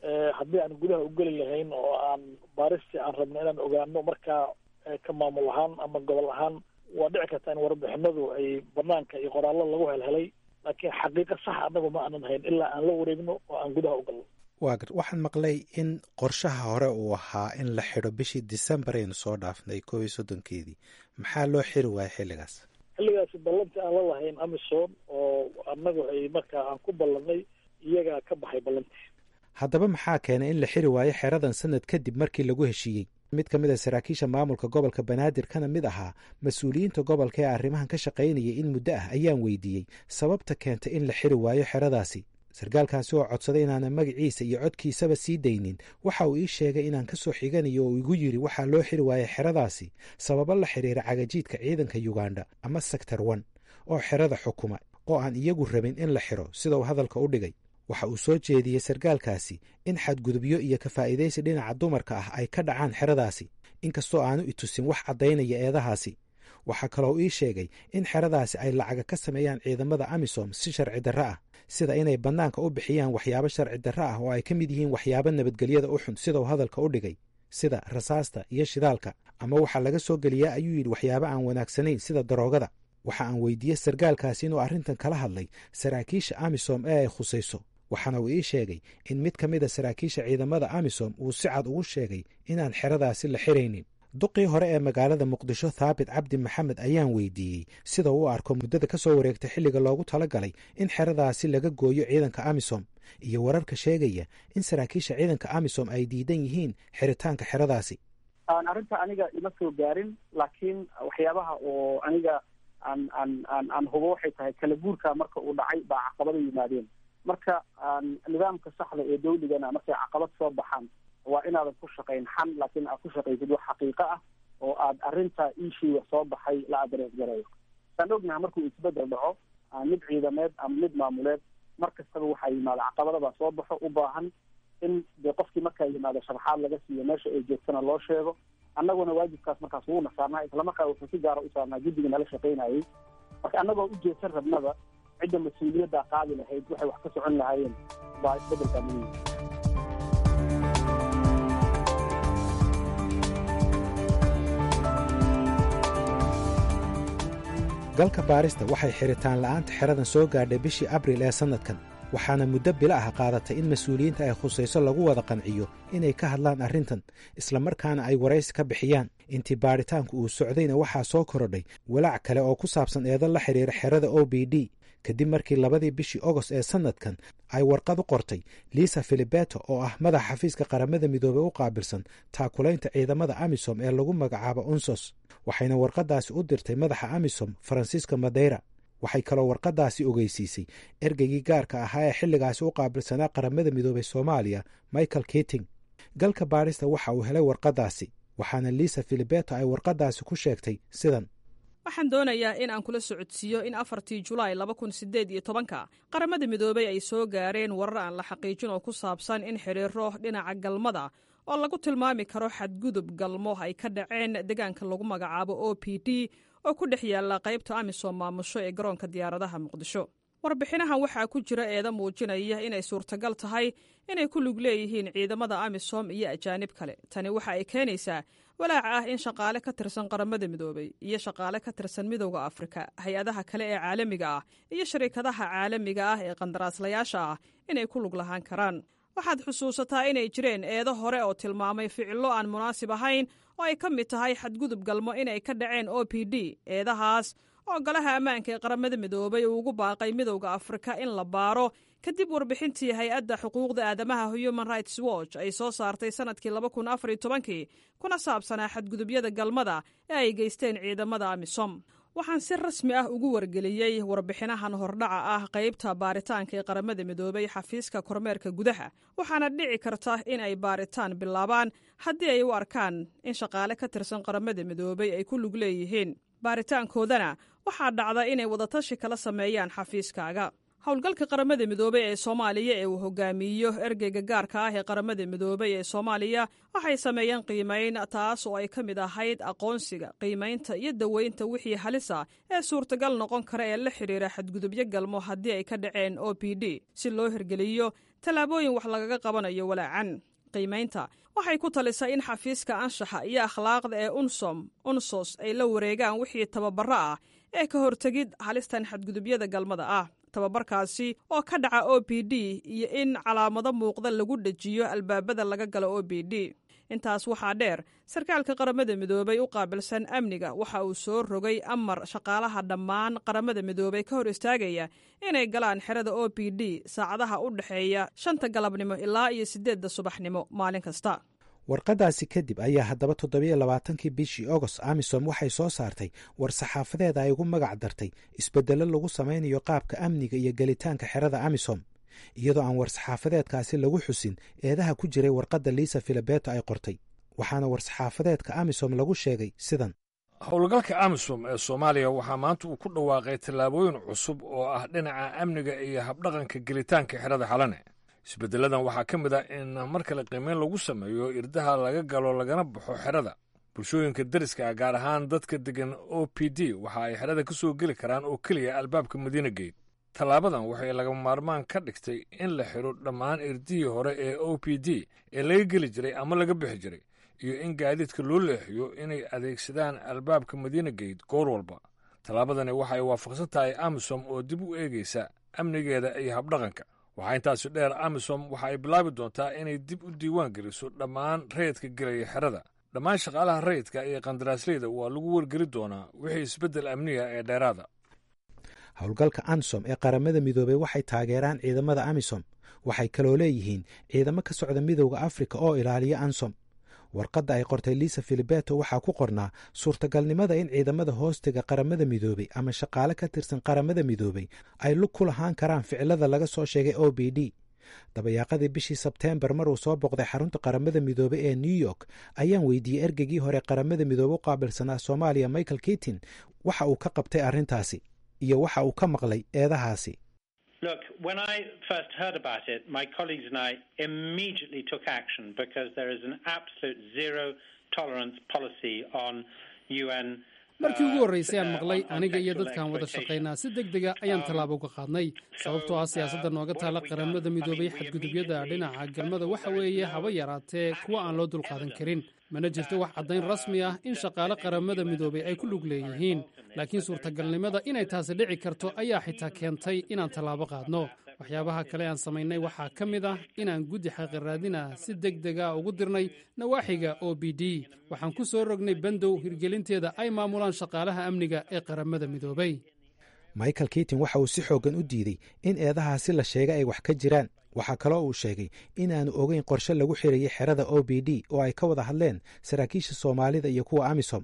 haddii aan gudaha u geli lahayn oo aan baaristii aan rabno inaan ogaano markaa ka maamul ahaan ama gobol ahaan waa dhici karta in warbixinadu ay banaanka iyo qoraallo lagu helhelay laakiin xaqiiqa sax annagu ma aanan hayn ilaa aan la wareegno oo aan gudaha u galno waa gar waxaan maqlay in qorshaha hore uu ahaa in la xidho bishii december aynu soo dhaafnay koob iyo soddonkeedii maxaa loo xiri waaya xilligaas xilligaasi ballantii aan la lahayn amisom oo annagu ay markaa aan ku ballanay iyagaa ka baxay ballantii haddaba maxaa keenay in la xiri waayo xeradan sanad kadib markii lagu heshiiyey mid ka mid a saraakiisha maamulka gobolka banaadir kana mid ahaa mas-uuliyiinta gobolka ee arrimahan ka shaqaynayay in muddo ah ayaan weydiiyey sababta keentay in la xiri waayo xeradaasi sarkaalkaasi oo codsaday inaanan magaciisa iyo codkiisaba sii daynin waxa uu ii sheegay inaan ka soo xiganayo oo igu yidhi waxaa loo xiri waayay xeradaasi sababo la xidhiira cagajiidka ciidanka yuganda ama sector one oo xerada xukuma oo aan iyagu rabin in la xiro sida uu hadalka u dhigay waxa uu soo jeediyey sarkaalkaasi in xadgudubyo iyo kafaa'idaysi dhinaca dumarka ah ay ka dhacaan xeradaasi inkastoo aanu itusin wax caddaynaya eedahaasi waxaa kaloo ii sheegay in xeradaasi ay lacaga ka sameeyaan ciidamada amisom si sharci darro ah sida inay bannaanka u bixiyaan waxyaabo sharci darro ah oo ay ka mid yihiin waxyaabo nabadgelyada u xun sida uu hadalka u dhigay sida rasaasta iyo shidaalka ama waxaa laga soo geliyaa ayuu yidhi waxyaabo aan wanaagsanayn sida daroogada waxa aan weydiiyey sarkaalkaasi inuu arrintan kala hadlay saraakiisha amisom ee ay khusayso waxaana uu ii sheegay in mid ka mid a saraakiisha ciidamada amisom uu si cad ugu sheegay inaan xeradaasi la xiraynin duqii hore ee magaalada muqdisho thaabit cabdi maxamed ayaan weydiiyey sida uu arko muddada ka soo wareegtay xilliga loogu talagalay in xeradaasi laga gooyo ciidanka amisom iyo wararka sheegaya in saraakiisha ciidanka amisom ay diidan yihiin xiritaanka xeradaasi arrinta aniga ima soo gaarin laakiin waxyaabaha oo aniga aan aan aan aan hubo waxay tahay kala guurka marka uu dhacay baa caqabada yimaadeen marka nidaamka saxda ee dawligana markay caqabad soo baxaan waa inaadan ku shaqayn xan laakiin aad ku shaqaysid wax xaqiiqo ah oo aad arrinta iishiiga soo baxay la adrees gareeyo saan ognaha markuu isbedel dhaco mid ciidameed ama mid maamuleed mar kastaba waxaa yimaada caqabadabaa soo baxo u baahan in dee qofkii markaa yimaado sharaxaad laga siiyo meesha ay joogtana loo sheego annaguna waajibkaas markaas wuuna saarnaa islamarkaa wuxuu si gaara u saarnaa guddiga nala shaqaynayay marka annagoo u jeedsan rabnaba cidda mas-uuliyaddaa qaadi lahayd waxay wax ka socon lahaayeen baa isbedelkaa muhiim galka baarista waxay xiritaan la'aanta xeradan soo gaadhay bishii abril ee sannadkan waxaana muddo bila ah qaadatay in mas-uuliyiinta ay khusayso lagu wada qanciyo inay ka hadlaan arrintan islamarkaana ay waraysi ka bixiyaan intii baadhitaanku uu socdayna waxaa soo korodhay walaac kale oo ku saabsan eedo la xidhiira xerada o b d kadib markii labadii bishii ogost ee sannadkan ay warqad u qortay liisa filibeto oo ah madaxa xafiiska qaramada midoobey u qaabilsan taakulaynta ciidamada amisom ee lagu magacaabo unsos waxayna warqaddaasi u dirtay madaxa amisom faransiiska madeyra waxay kaloo warqaddaasi ogeysiisay ergeygii gaarka ahaa ee xilligaasi u qaabilsanaa qaramada midoobey soomaaliya michael kiting galka baadhista waxa uu helay warqaddaasi waxaana liisa filibeto ay warqaddaasi ku sheegtay sidan waxaan doonayaa in aan kula socodsiiyo in afartii julaay laba kun sideed iyo tobanka qaramada midoobey ay soo gaareen warar aan la xaqiijin oo ku saabsan in xidhiiro dhinaca galmada oo lagu tilmaami karo xadgudub galmo ay ka dhaceen deegaanka lagu magacaabo o p d oo ku dhex yaalla qaybta amisom maamusho ee garoonka diyaaradaha muqdisho warbixinahan waxaa ku jira eeda muujinaya inay suurtagal tahay inay ku lug leeyihiin ciidamada amisom iyo ajaanib kale tani waxa ay keenaysaa walaaca ah in shaqaale ka tirsan qaramada midoobey iyo shaqaale ka tirsan midowda afrika hay-adaha kale ee caalamiga ah iyo shariikadaha caalamiga ah ee qandaraaslayaasha ah inay ku lug lahaan karaan waxaad xusuusataa inay jireen eedo hore oo tilmaamay ficillo aan munaasib ahayn oo ay ka mid tahay xadgudub galmo inay ka dhaceen o p d eedahaas oo golaha ammaanka ee qaramada midoobay uu ugu baaqay midowda afrika in la baaro kadib warbixintii hay-adda xuquuqda aadamaha human rights watch ay soo saartay sannadkii laba kun afariyo tobankii kuna saabsanaa xadgudubyada galmada ee ay geysteen ciidamada amisom waxaan si rasmi ah ugu wargeliyey warbixinahan hordhaca ah qaybta baaritaanka ee qaramada midoobay xafiiska kormeerka gudaha waxaana dhici karta in ay baaritaan bilaabaan haddii ay u arkaan in shaqaale ka tirsan qaramada midoobay ay ku lug leeyihiin baaritaankoodana waxaa dhacda inay wadatashi kala sameeyaan xafiiskaaga howlgalka qaramada midoobey ee soomaaliya ee uu hogaamiyo ergeyga gaarka ah ee qaramada midoobey ee soomaaliya waxay sameeyeen qiimayn taas oo ay ka mid ahayd aqoonsiga qiimaynta iyo daweynta wixii halisa ee suurtagal noqon kara ee la xidhiira xadgudubyo galmo haddii ay ka dhaceen o p d si loo hirgeliyo tallaabooyin wax lagaga qabanayo walaacan qiimaynta waxay ku talisay in xafiiska anshaxa iyo akhlaaqda ee unsom unsos ay la wareegaan wixii tababaro ah ee ka hortegid halistan xadgudubyada galmada ah tababarkaasi oo ka dhaca o p d iyo in calaamado muuqda lagu dhejiyo albaabada laga galo o p d intaas waxaa dheer sarkaalka qaramada midoobey u qaabilsan amniga waxa uu soo rogay amar shaqaalaha dhammaan qaramada midoobey ka hor istaagaya inay galaan xerada o p d saacadaha u dhexeeya shanta galabnimo ilaa iyo siddeedda subaxnimo maalin kasta warqadaasi kadib ayaa haddaba toddobiyo labaatankii bishii agost amisom waxay soo saartay war saxaafadeeda ay ugu magac dartay isbeddello lagu samaynayo qaabka amniga iyo gelitaanka xerada amisom iyadoo aan war-saxaafadeedkaasi lagu xusin eedaha ku jiray warqadda liisa filabeto ay qortay waxaana war-saxaafadeedka amisom lagu sheegay sidan howlgalka amisom ee soomaaliya waxaa maanta uu ku dhawaaqay tallaabooyin cusub oo ah dhinaca amniga iyo habdhaqanka gelitaanka xerada xalane isbeddeladan waxaa ka mid ah in mar kale qiimeyn lagu sameeyo irdaha laga galo lagana baxo xerada bulshooyinka deriska ah gaar ahaan dadka degan o p d waxa ay xerada ka soo geli karaan oo keliya albaabka madiina geyt tallaabadan waxay lagama maarmaan ka dhigtay in la xidho dhammaan irdihii hore ee o p d ee laga geli jiray ama laga bixi jiray iyo in gaadiidka loo leexiyo inay adeegsadaan albaabka madiina geyt goor walba tallaabadani waxa ay waafaqsan tahay amisom oo dib u eegaysa amnigeeda iyo habdhaqanka waxaa intaasi dheer amisom waxa ay bilaabi doontaa inay dib u diiwaan geliso dhammaan rayidka gelaya xerada dhammaan shaqaalaha rayidka iyo qandaraasleyda waa lagu wargeli doonaa wixii isbeddel amniga ee dheeraada howlgalka ansom ee qaramada midoobey waxay taageeraan ciidamada amisom waxay kaloo leeyihiin ciidamo ka socda midowda afrika oo ilaaliya ansom warqadda ay qortay liisa filibeto waxaa ku qornaa suurtagalnimada in ciidamada hoostiga qaramada midoobey ama shaqaale ka tirsan qaramada midoobey ay lug ku lahaan karaan ficilada laga soo sheegay o b d dabayaaqadii bishii sebteembar maruu soo boqday xarunta qaramada midoobey ee new york ayaan weydiiyey ergegii hore qaramada midoobe u qaabilsanaa soomaaliya michael kitin waxa uu ka qabtay arrintaasi iyo waxa uu ka maqlay eedahaasi Look, when I first heard about it, my colleagues and I immediately took action because there is an absolute zero tolerance policy on UN. markii ugu horraysay aan maqlay aniga iyo dadkaan wada shaqaynaa si deg dega ayaan tallaabo uga qaadnay sababtoo ah siyaasadda nooga taala qaramada midoobay xadgudubyada dhinaca galmada waxa weeye haba yaraatee kuwa aan loo dulqaadan karin mana jirto wax caddayn rasmi ah in shaqaale qaramada midoobay ay ku lug leeyihiin laakiin suurtagalnimada inay taasi dhici karto ayaa xitaa keentay inaan tallaabo qaadno waxyaabaha kale aan samaynay waxaa ka mid ah inaan guddi xaqiiraadina si deg dega ugu dirnay nawaaxiga o b d waxaan ku soo rognay bandow hirgelinteeda ay maamulaan shaqaalaha amniga ee qaramada midoobay michael kitin waxa uu si xooggan u diiday in eedahaasi la sheegay ay wax ka jiraan waxaa kaloo uu sheegay inaanu ogeyn qorshe lagu xirayay xerada o b d oo ay ka wada hadleen saraakiisha soomaalida iyo kuwa amisom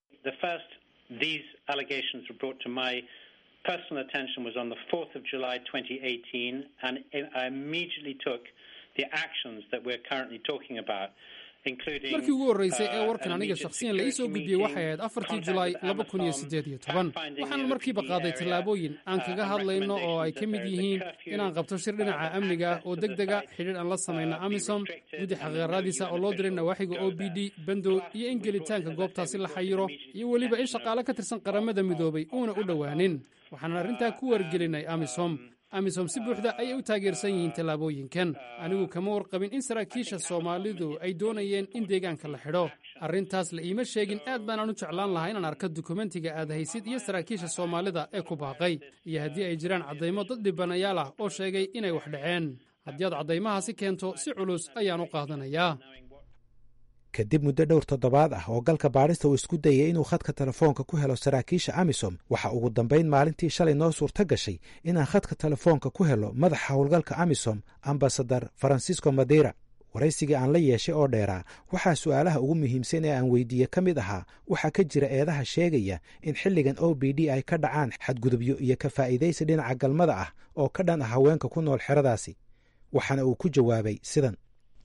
personal attention was on the 4th of July 2018, and I immediately took the actions that we're currently talking about. markii ugu horraysay ee warkan aniga shakhsiyan la ii soo gudbiyey waxay ahayd afartii julaay laba kun iyo siddeed iyo toban waxaan markiiba qaaday tallaabooyin aan kaga hadlayno oo ay ka mid yihiin inaan qabto shir dhinaca amniga ah oo deg dega xidhiir aan la samayno amisom guddi xaqiiqraadiisa oo loo diray nawaaxiga o b d bandow iyo in gelitaanka goobtaasi la xayiro iyo weliba in shaqaale ka tirsan qaramada midoobay uuna u dhowaanin waxaan arrintaa ku wargelinay amisom amisom si buuxda ayay u taageersan yihiin tallaabooyinkan anigu kama warqabin in saraakiisha soomaalidu ay doonayeen in deegaanka la xidho arrintaas la iima sheegin aad baanaan u jeclaan lahaa inaan arko dukumentiga aad haysid iyo saraakiisha soomaalida ee ku baaqay iyo haddii ay jiraan caddaymo dad dhibanayaal ah oo sheegay inay wax dhaceen haddii aad caddaymahaasi keento si culus ayaan u qaadanayaa kadib muddo dhowr toddobaad ah oo galka baadhista uu isku dayay inuu khadka telefoonka ku helo saraakiisha amisom waxa ugu dambayn maalintii shalay noo suurto gashay inaan khadka telefoonka ku helo madaxa howlgalka amisom ambasadar farancisco madeira waraysigii aan la yeeshay oo dheeraa waxaa su'aalaha ugu muhiimsan ee aan weydiiye ka mid ahaa waxaa ka jira eedaha sheegaya in xilligan o b d ay ka dhacaan xadgudubyo iyo ka faa'iidaysi dhinaca galmada ah oo ka dhan ah haweenka ku nool xeradaasi waxaana uu ku jawaabay sidan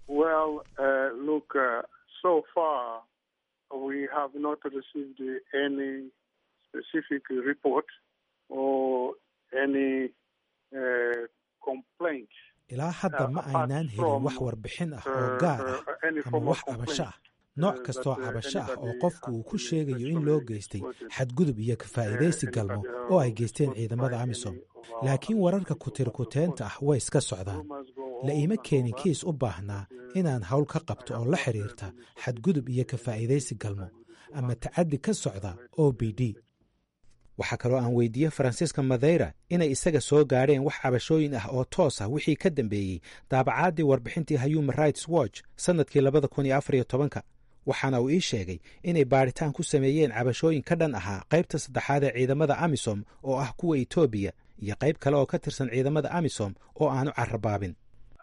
so far, we have not received any specific report or any ilaa hadda ma aynaan helin wax warbixin ah oo gaar ah ama wax cabasho ah nooc kastoo cabasho ah oo qofku uu ku sheegayo in loo geystay xadgudub iyo kafaa'idaysi galmo oo ay geysteen ciidamada amisom laakiin wararka kutirkuteenta ah way iska socdaan la iima keenin kiis u baahnaa inaan hawl ka qabto oo la xidhiirta xadgudub iyo kafaa'idaysi galmo ama tacaddi ka socda o b d waxaa kaloo aan weydiiyey faransiiska madeira inay isaga soo gaadheen wax cabashooyin ah oo toos ah wixii ka dambeeyey daabacaadii warbixintii human rights watch sannadkii labada kun iyo afar iyo tobanka waxaana uu ii sheegay inay baadhitaan ku sameeyeen cabashooyin ka dhan ahaa qaybta saddexaad ee ciidamada amisom oo ah kuwa etoobiya iyo qayb kale oo ka tirsan ciidamada amisom oo aanu carabaabin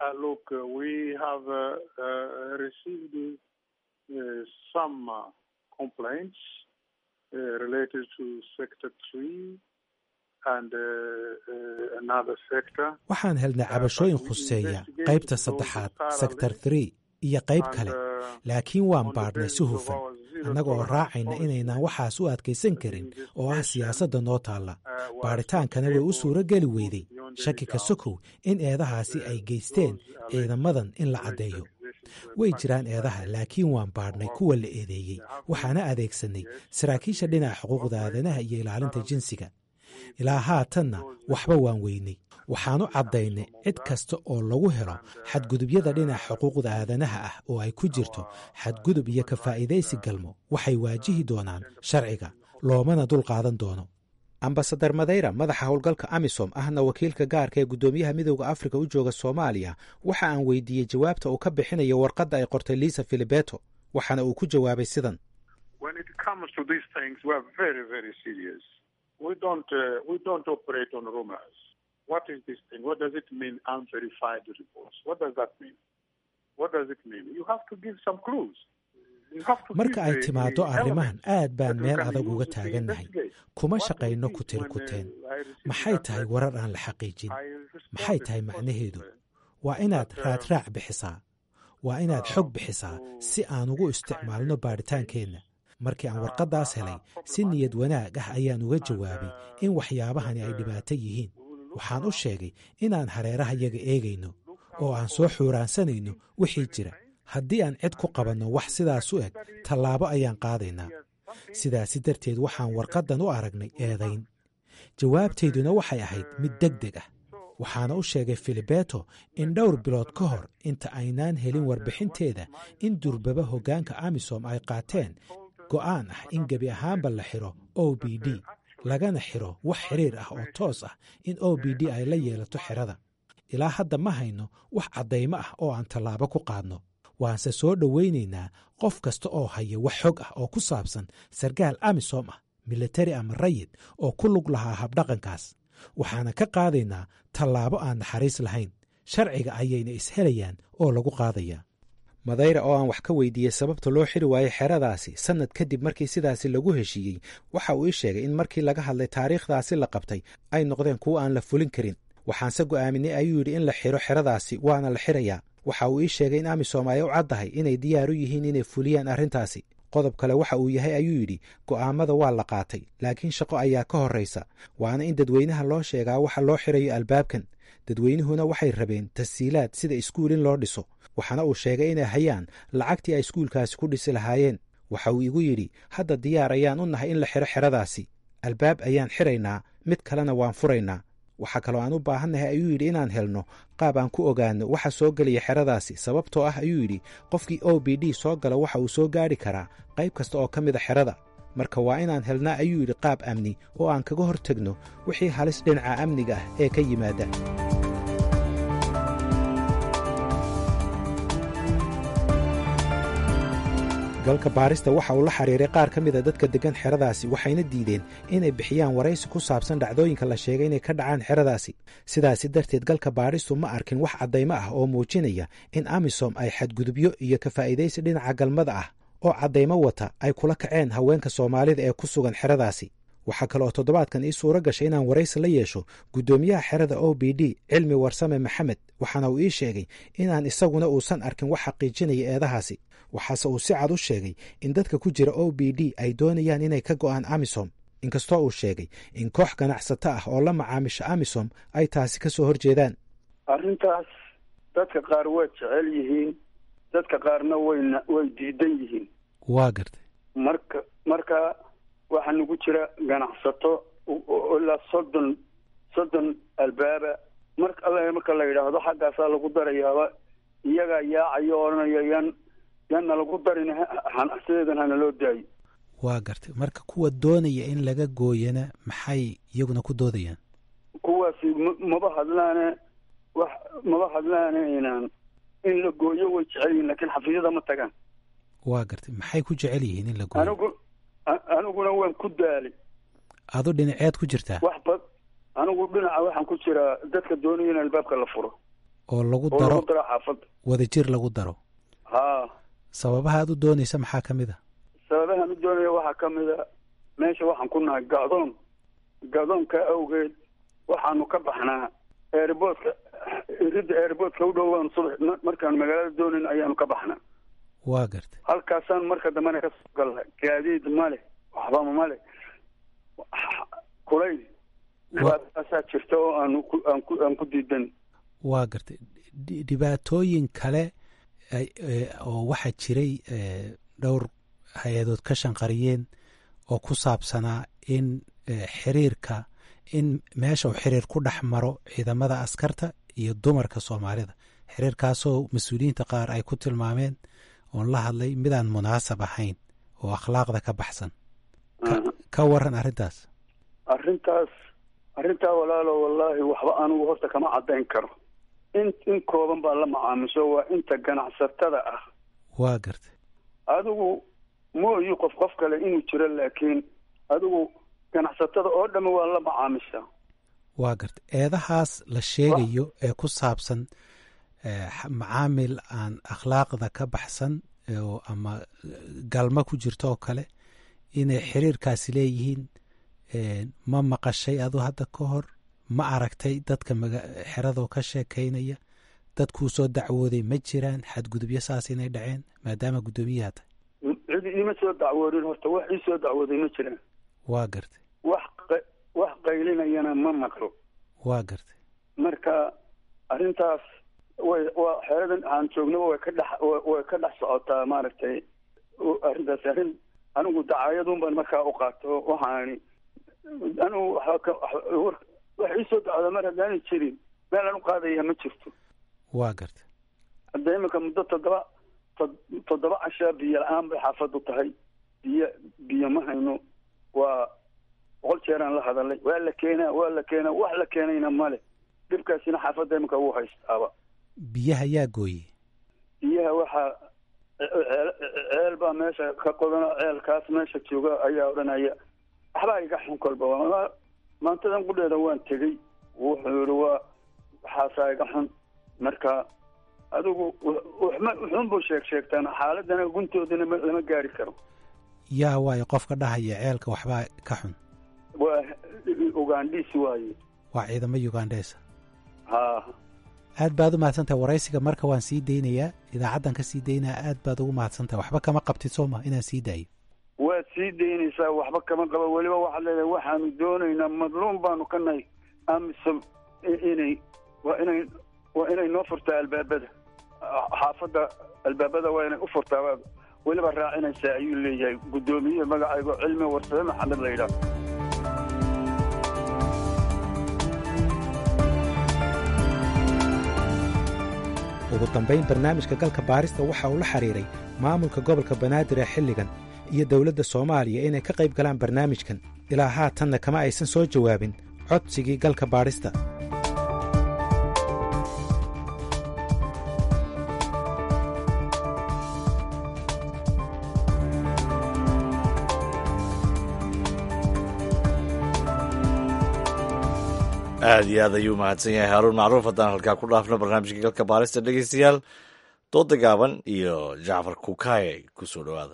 waxaan helnay cabashooyin khuseeya qaybta saddexaad sector three iyo qayb kale laakiin waan baadhnay si hufan annaga oo raacayna inaynaan waxaas u adkaysan karin oo ah siyaasadda noo taalla baadhitaankana way u suuro geli weyday shaki ka sokow in eedahaasi ay geysteen ciidamadan in la caddeeyo way jiraan eedaha laakiin waan baadhnay kuwa la eedeeyey waxaana adeegsanay saraakiisha dhinaca xuquuqda aadanaha iyo ilaalinta jinsiga ilaa haatanna waxba waan weynay waxaanu caddaynay cid kasta oo lagu helo xadgudubyada dhinaca xuquuqda aadanaha ah oo ay ku jirto xadgudub iyo kafaa'idaysi galmo waxay waajihi doonaan sharciga loomana dul qaadan doono ambasadar madeyra madaxa howlgalka amisom ahna wakiilka gaarka ee guddoomiyaha midowda afrika u jooga soomaaliya waxa aan weydiiyey jawaabta uu ka bixinayo warqadda ay qortay liisa filibeto waxaana uu ku jawaabay sidan marka ay timaaddo arrimahan aad baan meel adag uga taagannahay kuma shaqayno kutirkuteen maxay tahay warar aan la xaqiijin maxay tahay macnaheedu waa inaad raadraac bixisaa waa inaad xog bixisaa si aan ugu isticmaalno baadhitaankeenna markii aan warqaddaas helay si niyad wanaag ah ayaan uga jawaabay in waxyaabahani ay dhibaato yihiin waxaan u sheegay inaan hareeraha yaga eegayno oo aan soo xuuraansanayno wixii jira haddii aan cid ku qabanno wax sidaas u eg tallaabo ayaan qaadaynaa sidaasi darteed waxaan warqaddan u aragnay eedayn jawaabtayduna waxay ahayd mid deg deg ah waxaana u sheegay filibeto in dhowr bilood ka hor inta aynaan helin warbixinteeda in durbaba hoggaanka amisom ay qaateen go'aan ah in gebi ahaanba la xiro o b d lagana xiro wax xiriir ah oo toos ah in o b d ay la yeelato xerada ilaa hadda ma hayno wax caddaymo ah oo aan tallaabo ku qaadno waanse soo dhowaynaynaa qof kasta oo haya wax xog ah oo ku saabsan sarkaal amisom ah militari ama rayid oo ku lug lahaa habdhaqankaas waxaana ka qaadaynaa tallaabo aan naxariis lahayn sharciga ayayna ishelayaan oo lagu qaadayaa madayra oo aan wax ka weydiiyey sababta loo xiri waayey xeradaasi sannad kadib markii sidaasi lagu heshiiyey waxa uu ii sheegay in markii laga hadlay taariikhdaasi la qabtay ay noqdeen kuwo aan la fulin karin waxaanse go'aaminay ayuu yidhi in la xiro xeradaasi waana la xirayaa waxa uu ii sheegay in amisom ay u caddahay inay diyaar u yihiin inay fuliyaan arrintaasi qodob kale waxa uu yahay ayuu yidhi go'aammada waa la qaatay laakiin shaqo ayaa ka horraysa waana in dadweynaha loo sheegaa waxa loo xirayo albaabkan dadweynuhuna waxay rabeen tashiilaad sida iskuul in loo dhiso waxaana uu sheegay inay hayaan lacagtii ay iskuulkaasi ku dhisi lahaayeen waxa uu igu yidhi hadda diyaar ayaan u nahay in la xiro xeradaasi albaab ayaan xiraynaa mid kalena waan furaynaa waxaa kaloo aan u baahannahay ayuu yidhi inaan helno qaab aan ku ogaanno waxa soo gelaya xeradaasi sababtoo ah ayuu yidhi qofkii o b d soo gala waxa uu soo gaadhi karaa qayb kasta oo ka mida xerada marka waa inaan helnaa ayuu yidhi qaab amni oo aan kaga hor tegno wixii halis dhinaca amniga ah ee ka yimaada galka baarista waxa uu la xiriiray qaar ka mida dadka deggan xeradaasi waxayna diideen inay bixiyaan waraysi ku saabsan dhacdooyinka la sheegay inay ka dhacaan xeradaasi sidaasi darteed galka baadhistu ma arkin wax caddaymo ah oo muujinaya in amisom ay xadgudubyo iyo ka faa'iidaysi dhinaca galmada ah oo caddaymo wata ay kula kaceen haweenka soomaalida ee ku sugan xeradaasi waxaa kale oo toddobaadkan ii suuro gashay inaan waraysi la yeesho guddoomiyaha xerada o b d cilmi warsame maxamed waxaana uu ii sheegay inaan isaguna uusan arkin wax xaqiijinaya eedahaasi waxaase uu si cad u sheegay in dadka ku jira o b d ay doonayaan inay ka go'aan amisom inkastoo uu sheegay in koox ganacsato ah oo la macaamisha amisom ay taasi ka soo horjeedaan arrintaas dadka qaar way jecel yihiin dadka qaarna wayna way diidan yihiin waa gartay marka marka waxaa nagu jira ganacsato ilaa soddon soddon albaaba mar alla marka la yidhaahdo xaggaasaa lagu darayaaba iyagaa yaacayo odhanaya yan yanna lagu darin sideedan hana loo daayo waa gartay marka kuwa doonaya in laga gooyana maxay iyaguna ku doodayaan kuwaasi maba hadlaane wax maba hadlaane inaan in la gooyo way jecel yihin lakiin xafiisyada ma tagaan waa gartay maxay ku jecel yihiin in la gooyo anigu aniguna waan ku daalay adu dhinaceed ku jirtaa wax bad anigu dhinaca waxaan ku jiraa dadka doonaya in albaabka la furo oo lagu oo daro lagu daro xaafadda wadajir lagu daro haa sababaha aad u doonaysa maxaa ka mid a sababahan u doonaya waxaa ka mid a meesha waxaan ku nahay gacdoon gacdoonka awgeed waxaanu ka baxnaa airboodka ridda airboodka u dhowaan subax markaan magaalada doonayn ayaanu ka baxnaa waa gartay halkaasaan marka dambena ka soo galnay gaadiid male waxbama male kulayl dhibaataasaa jirta oo aanu ku aan ku aan ku diidan waa gartay Dhi- dhibaatooyin kale ay- ee, oo waxaa jiray ee, dhowr hay-adood ka shanqariyeen oo ku saabsanaa in ee, xiriirka in meesha uu xiriir ku dhex maro ciidamada askarta iyo dumarka soomaalida xiriirkaasoo mas-uuliyiinta qaar ay ku tilmaameen oon la hadlay midaan munaasab ahayn oo akhlaaqda ka baxsan Ka- ka waran arrintaas arrintaas arrintaa walaalo wallaahi waxba anigu horta kama caddayn karo in in kooban baa la macaamisho waa inta ganacsatada ah waa gartay adigu mooyi qof qof kale inuu jiro laakiin adigu ganacsatada oo dhamme waa la macaamishaa waa gartay eedahaas la sheegayo ee ku saabsan ee, xa- macaamil aan akhlaaqda ka baxsan ee, oo ama galma ku jirto oo kale inay xiriirkaasi leeyihiin ee, ma maqashay adu hadda ka hor ma aragtay dadka maga- xeradoo ka sheekaynaya dadkuu soo dacwooday ma jiraan xadgudubyo saas inay dhaceen maadaama guddoomiyaha tahay cid iima soo dacwoodin horta wax ii soo dacwooday ma jiraan waa gartay wax qa- wax qaylinayana ma maqlo waa gartay marka arrintaas way waa xeeradan aan joognaba way ka dhex wa- way ka dhex socotaa maaragtay o- arrintaas arrin anigu dacaayadun baan markaa u qaato waxaani anigu waxba ka wax- war- wax ii soo dacwooda mar haddaanay jirin meel aan u qaadaya ma jirto waa gartay hadda iminka muddo toddoba tod- toddoba cashaa biyo la-aan bay xaafaddu tahay biyo biyo ma hayno waa boqol jeeraan la hadalay waa la keenaa waa la keenaa wax la keenayna male dhibkaasina xaafadda iminka wuu haystaaba biyaha yaa gooyey biyaha waxaa ceel ceel baa meesha ka qodano ceelkaas meesha jooga ayaa odhanaya waxbaa iga xun kolba waa- maantadan qudheeda waan tegey wuxuu yihi waa waxaasaa iga xun marka adigu waxma wuxuunbuu sheeg sheegtaan xaaladana guntoodana ma- lama gaari karo yaa waayo qofka dhahaya ceelka waxbaa ka xun waa ugandhiis waaye waa ciidamo ugandheesa ha aad baad u mahadsantahay waraysiga marka waan sii deynayaa idaacaddan ka sii daynaya aad baad ugu mahadsantahay waxba kama qabtid sooma inaan sii daayo waad sii daynaysaa waxba kama qaba weliba waxaad leedahay waxaanu doonaynaa madluum baanu ka nahay amisom i- inay waa inay waa inay noo furtaa albaabada xaafadda albaabada waa inay u furtaa baad weliba raacinaysaa ayuu leeyahay guddoomiye magacaygo cilmi warsame maxamed la yidhaah ugu dambayn barnaamijka galka baarista waxa uu la xiriiray maamulka gobolka banaadir ee xilligan iyo dowladda soomaaliya inay ka qayb galaan barnaamijkan ilaa haatanna kama aysan soo jawaabin codsigii galka baadhista aad iyo aad ayuu mahadsan yahay haaruun macruuf haddaan halkaa ku dhaafno barnaamijka galka baarista dhegeystayaal dooda gaaban iyo jacfar kukaye ku soo dhowaada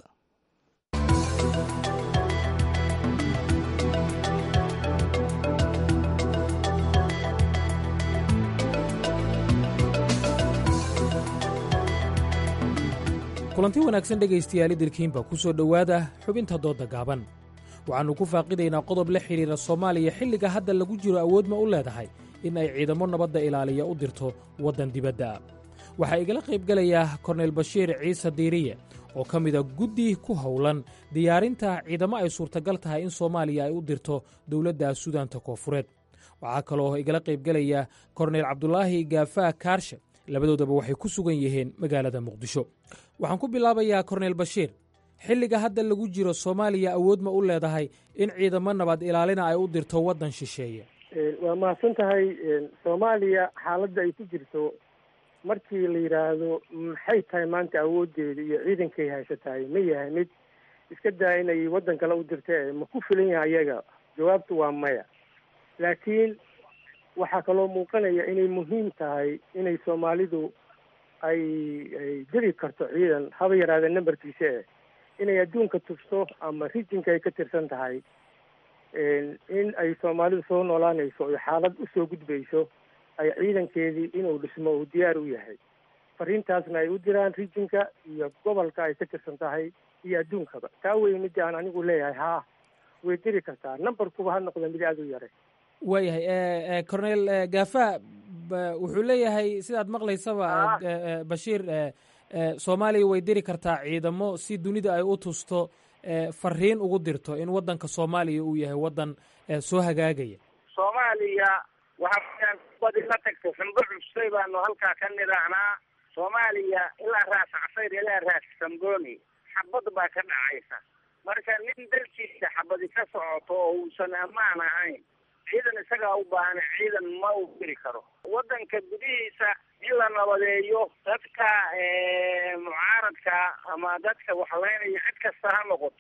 kulanti wanaagsan dhegaystayaal idilkiinba ku soo dhowaada xubinta doodda gaaban waxaannu ku faaqidaynaa qodob la xidhiira soomaaliya xilliga hadda lagu jiro awood ma u leedahay in ay ciidamo nabadda ilaaliya u dirto waddan dibadda ah waxaa igala qaybgelayaa korneyl bashiir ciise diiriye oo ka mida guddi ku howlan diyaarinta ciidamo ay suurtagal tahay in soomaaliya ay u dirto dowladda suudaanta koofureed waxaa kaloo igala qaybgelaya korneyl cabdulaahi gaafaa kaarshe labadoodaba waxay ku sugan yihiin magaalada muqdisho waxaan ku bilaabayaa korneyl bashiir xilliga hadda lagu jiro soomaaliya awood ma u leedahay in ciidamo nabad ilaalina ay u dirto waddan shisheeye waa mahadsan tahay soomaaliya xaaladda ay ku jirto markii la yidhaahdo maxay tahay maanta awooddeeda iyo ciidankay haysatahay ma yahay mid iska daa inay waddan kale u dirta ma ku filan yahay ayaga jawaabtu waa maya laakiin waxaa kaloo muuqanaya inay muhiim tahay inay soomaalidu ay ay diri karto ciidan haba yaraada nambarkiisa eh inay adduunka tufto ama rijinka ay ka tirsan tahay in ay soomaalidu soo noolaanayso oy xaalad usoo gudbayso ay ciidankeedii inuu dhismo uu diyaar u yahay fariintaasna ay u diraan rijinka iyo gobolka ay ka tirsan tahay iyo adduunkaba taa wey midii aan anigu leeyahay haa way diri kartaa numberkuba ha noqda mid aada u yare waayahay corneyl gafa wuxuu leeyahay sidaad maqlaysaba bashiir soomaaliya way diri kartaa ciidamo si dunida ay u tusto fariin ugu dirto in waddanka soomaaliya uu yahay waddan soo hagaagaya soomaaliya waxaa badi la tagtay xumbo cusbay baanu halkaa ka nidaahnaa soomaaliya ilaa raas casayr ilaa raas samboni xabad baa ka dhacaysa marka nin dalkiisa xabadi ka socoto oo uusan ammaan ahayn ciidan isagaa u baahan ciidan ma uu diri karo waddanka gudihiisa in la nabadeeyo dadka mucaaradka ama dadka waxlaynaya cid kasta ha noqoto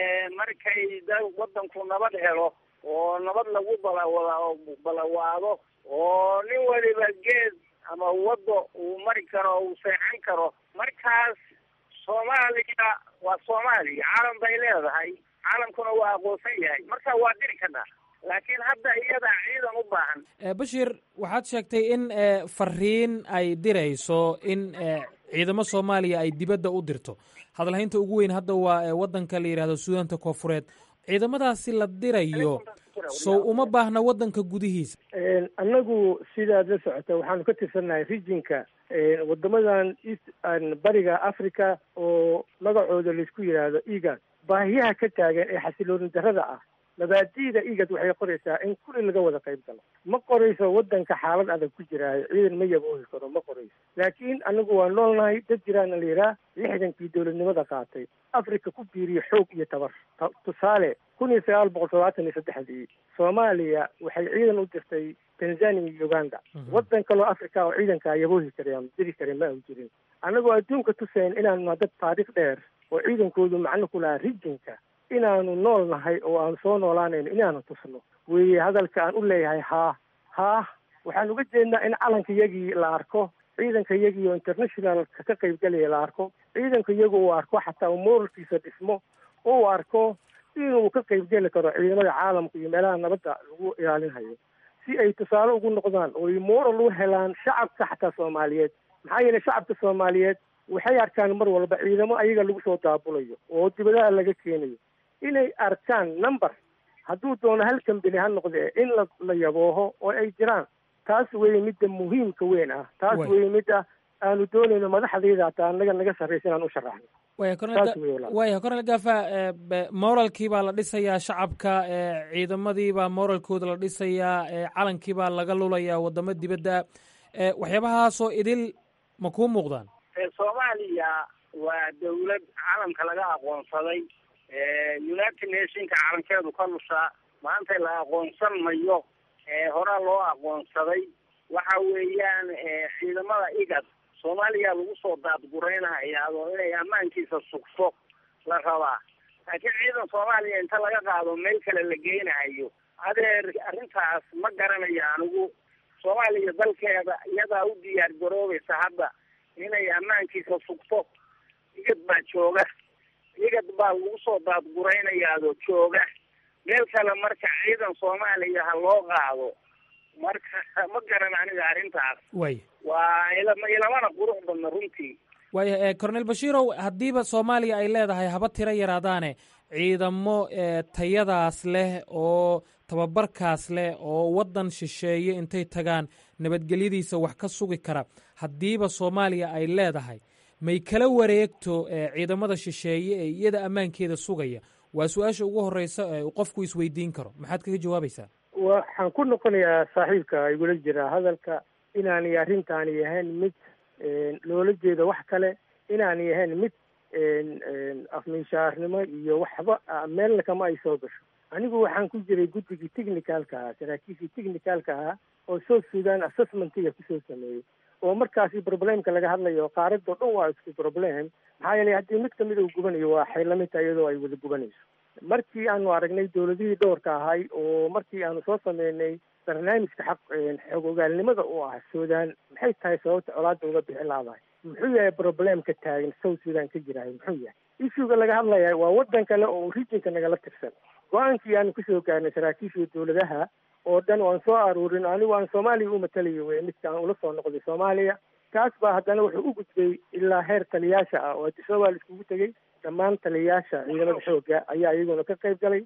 markay da waddanku nabad helo oo nabad lagu balawada balawaado oo nin waliba geed ama waddo uu mari karo uu seexan karo markaas soomaaliya waa soomaaliya caalam bay leedahay caalamkuna waa aqoonsan yahay marka waa diri karnaa laakiin hadda iyadaa ciidan u baahan bashir waxaad sheegtay in fariin ay dirayso in ciidamo soomaaliya ay dibadda u dirto hadalhaynta ugu weyn hadda waa waddanka la yidhahdo suudaanta koofureed ciidamadaasi la dirayo sow uma baahna waddanka gudihiisa annagu sidaad la socota waxaanu ka tirsannahay rijinka wadamadan east bariga africa oo magacooda laisku yidhaahdo egad baahiyaha ka taagan ee xasilooni darrada ah mabaadi'da igad waxay qoraysaa in kulli laga wada qayb galo ma qorayso waddanka xaalad adag ku jiraayo ciidan ma yaboohi karo ma qorayso laakiin anagu waa noolnahay dad jiraana la yidhaah lixdankii dowladnimada qaatay africa ku biiriye xoog iyo tabar tusaale kun iyo sagaal boqol todobaatan iyo saddexdii soomaaliya waxay ciidan u dirtay tanzania iyo uganda waddan kaloo africa oo ciidankaa yaboohi kara diri kara ma aan jirin annagoo adduunka tusayn inaanu dad taariikh dheer oo ciidankoodu macno ku lahaa rijinka inaanu nool nahay oo aanu soo noolaanayno inaanu tusno weeye hadalka aan u leeyahay haa haa waxaan uga jeednaa in calanka iyagii la arko ciidanka iyagii oo internationalka ka qaybgalaya la arko ciidanka iyagu uu arko xataa uu moralkiisa dhismo oo uu arko inuu ka qaybgeli karo ciidamada caalamka iyo meelaha nabadda lagu ilaalinhayo si ay tusaale ugu noqdaan oo ay moral u helaan shacabka xataa soomaaliyeed maxaa yeelay shacabka soomaaliyeed waxay arkaan mar walba ciidamo ayaga lagu soo daabulayo oo dibadaha laga keenayo inay arkaan number hadduu doono hal kambini ha noqdee in la la yabooho oo ay jiraan taas weeye midda muhiimka weyn ah taas weeye midda aanu doonayno madaxdayda hataa anaga naga sarraysa inaan u sharaxno waya cornel gafa moralkii baa la dhisayaa shacabka ciidamadii baa moralkooda la dhisayaa calankii baa laga lulayaa wadamo dibadda waxyaabahaasoo idil ma kuu muuqdaan soomaaliya waa dawlad caalamka laga aqoonsaday united nationka calankeedu ka lushaa maanta la aqoonsan mayo horaa loo aqoonsaday waxa weeyaan ciidamada igad soomaaliya lagu soo daadguraynaya oo inay ammaankiisa sugto la rabaa laakiin ciidan soomaaliya inta laga qaado meel kale la geynayo adeer arrintaas ma garanayo anigu soomaaliya dalkeeda iyadaa u diyaar garoobaysa hadda inay ammaankiisa sugto igad baa jooga igad baa lagu soo daadguraynayaadoo jooga meel kale marka ciidan soomaaliya ha loo qaado marka ma garan aniga arrintaas way waa ilamana qurux badna runtii waaya cornel bashiirow haddiiba soomaaliya ay leedahay haba tiro yaraadaane ciidamo tayadaas leh oo tababarkaas leh oo waddan shisheeye intay tagaan nabadgelyadiisa wax ka sugi kara haddiiba soomaaliya ay leedahay may kala wareegto ciidamada shisheeye ee iyada ammaankeeda sugaya waa su-aasha ugu horeysa ee qofku isweydiin karo maxaad kaga jawaabaysaa waxaan ku noqonayaa saaxiibka igula jira hadalka inaanay arrintaani ahayn mid loola jeedo wax kale inaanay ahayn mid afminshaarnimo iyo waxba meelna kama ay soo gasho anigu waxaan ku jiray guddigii technicalka ahaa saraakiishii technicalka ahaa oo south sudan assessmentiga kusoo sameeyey oo markaasi problemka laga hadlayo qaaradoo dhan waa isku problem maxaa yeelay haddii mid kamida uu gubanayo waa xaylamita iyadoo ay wada gubanayso markii aanu aragnay dowladihii dhowrka ahay oo markii aanu soo sameynay barnaamijka xaq xoog ogaalnimada u ah sudan maxay tahay sababta colaada uga bixi laadahay muxuu yahay problemka taagan south sudan ka jirahay muxuu yahay issuega laga hadlaya waa waddan kale oo regionka nagala tirsan go-aankii aanu kasoo gaarnay saraakiishii dowladaha oo dhan waan soo aruurin anigu aan soomaaliya u matalayo wey midka aan ula soo noqday soomaaliya kaas baa haddana wuxuu u gudbay ilaa heer taliyaasha ah oo addis ababa la iskugu tegey dhammaan taliyayaasha ciidamada xoogga ayaa iyaguna ka qayb galay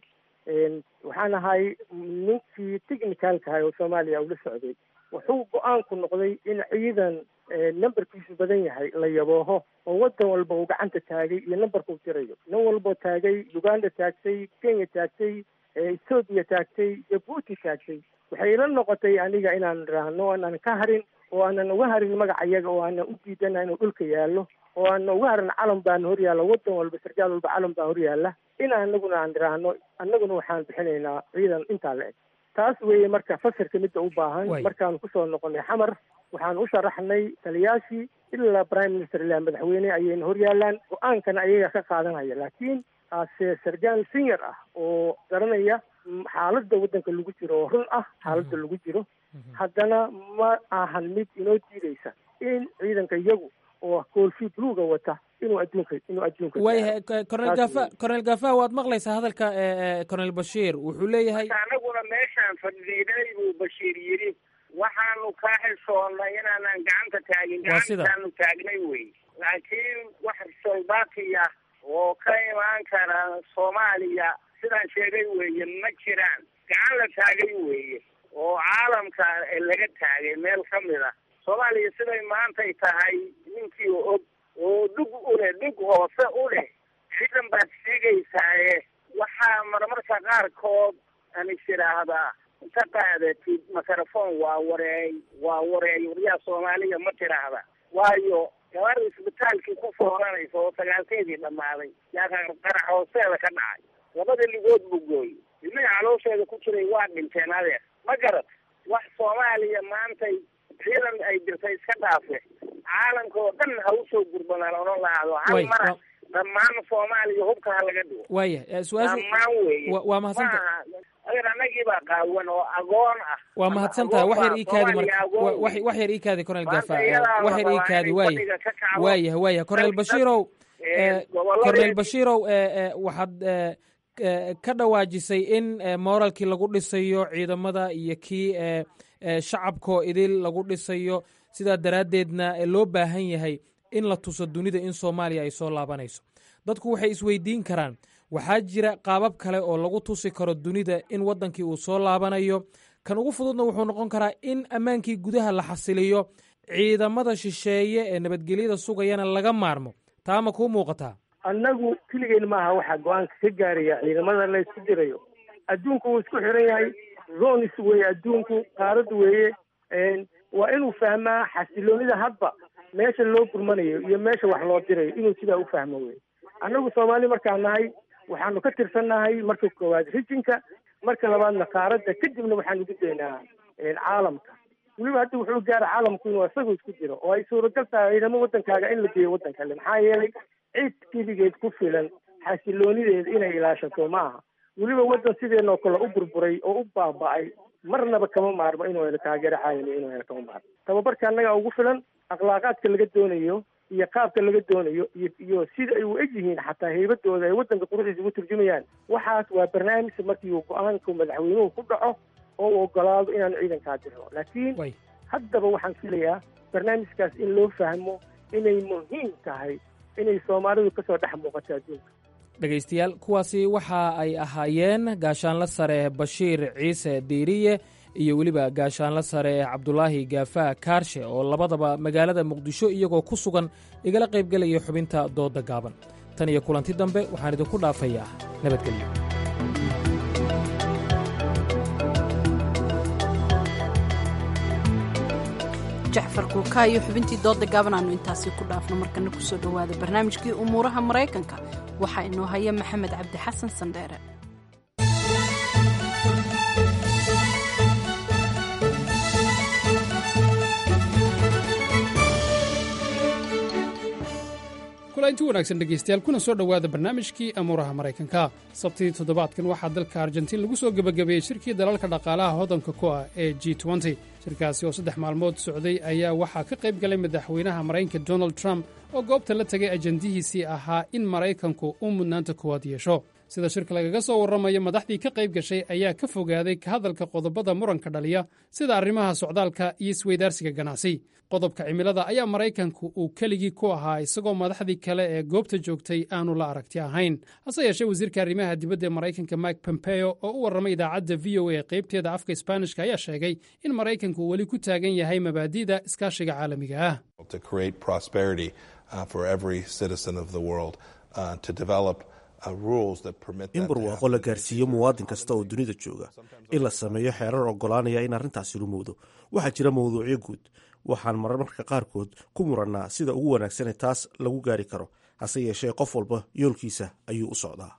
waxaan ahay ninkii technicalka ahay oo soomaaliya ula socday wuxuu go-aanku noqday in ciidan numberkiisu badan yahay la yabooho oo waddan walba uu gacanta taagay iyo numberka u tirayo nin walboo taagay uganda taagtay kenya taagtay ethoobiya taagtay jabuuti taagtay waxay ila noqotay aniga inaan raahno aanan ka harin oo aanan uga harin magaca iyaga oo aanan u diidana inuu dhulka yaallo oo aanan uga harin calan baana hor yaalla waddan walba sarkaal walba calan baa hor yaalla in anaguna aan raahno annaguna waxaan bixinaynaa ciidan intaa la eg taas weeye marka fasirka midda u baahan markaanu kusoo noqonay xamar waxaan u sharaxnay taliyaashii ilaa prime minister ilaa madaxweyne ayayna hor yaallaan go-aankana ayaga ka qaadanaya laakiin ase sargaal senior ah oo garanaya xaaladda waddanka lagu jiro oo run ah xaaladda lagu jiro haddana ma ahan mid inoo diideysa in ciidanka iyagu oo koolfi bluga wata inuu adduunka inuu adduunka waayahay cornel gafa cornel gafa waad maqlaysaa hadalka cornel bashiir wuxuu leeyahay anaguna meeshaan fadhiiday buu bashiir yidhi waxaanu ka xishoonnay inaanan gacanta taagin gacantaanu taagnay wey laakiin wax soldaati ah oo ka imaan kara soomaaliya sidaan sheegay weeye ma jiraan gacan la taagay weeye oo caalamka laga taagay meel ka mid a soomaaliya siday maantay tahay ninkii og oo dhug u leh dhug hoose u leh ciidan baad sheegaysaaye waxaa marmarka qaarkood aan is idhaahdaa inta qaadatid microphone waa wareey waa wareey waryaha soomaaliya ma tiraahda waayo gabar isbitaalkii ku fooranaysa oo sagaalkeedii dhammaaday yaa qarax hoosteeda ka dhacay labada ligood buu gooyey ilmihii caloosheeda ku jiray waa dhinteen adeer ma garad wax soomaaliya maantay ciidan ay dirtay iska dhaafe caalamka oo dhan ha usoo gurbanaan odhan lahaado hal mara dhammaan soomaaliya hubka ha laga dhigo waaya su-aashu dhammaan weeye waa mahadsanta adeer annagii baa qaawan oo agoon ah waa mahadsantaha wax yar ii kaadi marka wax yar ii kaadi cornel gafa wax yar ii kaadi waaya waayah waayah cornel bashiirow cornel bashiirow waxaad ka dhawaajisay in moralkii lagu dhisayo ciidamada iyo kii shacabkoo idil lagu dhisayo sidaa daraaddeedna loo baahan yahay in la tuso dunida in soomaaliya ay soo laabanayso dadku waxay isweydiin karaan waxaa jira qaabab kale oo lagu tusi karo dunida in waddankii uu soo laabanayo kan ugu fududna wuxuu noqon karaa in ammaankii gudaha la xasiliyo ciidamada shisheeye ee nabadgelyada sugayana laga maarmo taa ma kuu muuqataa annagu keligeen maaha waxaa go-aanka ka gaaraya ciidamada la isku dirayo adduunku wuu isku xiran yahay zonis weeye adduunku qaarad weeye waa inuu fahmaa xasiloonida hadba meesha loo gurmanayo iyo meesha wax loo dirayo inuu sidaa u fahmo wey annagu soomaali markaan nahay waxaanu ka tirsannahay marka koowaad rijinka marka labaadna qaaradda kadibna waxaanu gudbaynaa caalamka weliba hadda wuxuu gaara caalamku inuu isagu isku jiro oo ay suuragal tahay ciidamo waddankaaga in la geeyo waddan kale maxaa yeelay cid keligeed ku filan xasiloonideeda inay ilaashato ma aha weliba waddan sideenoo kale u burburay oo u baaba'ay marnaba kama maarmo inuu helo taageero caalami inuu helo kama maarmo tababarka annaga ugu filan akhlaaqaadka laga doonayo iyo qaabka laga doonayo iyo iyo sida ay u eg yihiin xataa heybadooda ay waddanka quruxdiisa ugu turjumayaan waxaas waa barnaamij markii uu go-aanku madaxweynuhu ku dhaco oo uu ogolaado inaanu ciidankaa dirno laakiin haddaba waxaan filayaa barnaamijkaas in loo fahmo inay muhiim tahay inay soomaalidu kasoo dhex muuqato adduunka dhegaystayaal kuwaasi waxa ay ahaayeen gaashaanla sare bashiir ciise diiriye iyo weliba gaashaanla sare cabdulaahi gaafaa kaarshe oo labadaba magaalada muqdisho iyagoo ku sugan igala qaybgelaya xubinta doodda gaaban tan iyo kulanti dambe waxaan idinku dhaafayaa nabadgelyo jacfar kuukaa iyo xubintii dooda gaaban aanu intaasi ku dhaafno markana kusoo dhowaada barnaamijkii umuuraha maraykanka waxaa inoo haya maxamed cabdi xasan sandheere kulanti wanaagsan dhegaystayaal kuna soo dhowaada barnaamijkii amuuraha maraykanka sabtidii toddobaadkan waxaa dalka argentiin lagu soo gebagabeeyey shirkii dalalka dhaqaalaha hodanka ku ah ee g shirkaasi oo saddex maalmood socday ayaa waxaa ka qayb galay madaxweynaha maraykanka donald trump oo goobta la tegay ajandihiisii ahaa in maraykanku uu mudnaanta koowaad yeesho sida shirka lagaga soo warramayo madaxdii ka qayb gashay ayaa ka fogaaday ka hadalka qodobada muranka dhaliya sida arrimaha socdaalka iyo isweydaarsiga ganacsi qodobka cimilada ayaa maraykanku uu keligii ku ahaa isagoo madaxdii kale ee goobta joogtay aanu la aragti ahayn hase yeeshee wasiirka arrimaha dibadda ee maraykanka mike pompeo oo u warramay idaacadda v o a qaybteeda afka sbaanishka ayaa sheegay in maraykanku uu weli ku taagan yahay mabaadi'da iskaashiga caalamiga ah in barwaaqo la gaarsiiyo muwaadin kasta oo dunida jooga in la sameeyo xeerar oggolaanaya in arrintaasi rumowdo waxaa jira mawduucyo guud waxaan marmarka qaarkood ku murannaa sida ugu wanaagsanee taas lagu gaari karo hase yeeshee qof walba yoolkiisa ayuu u socdaa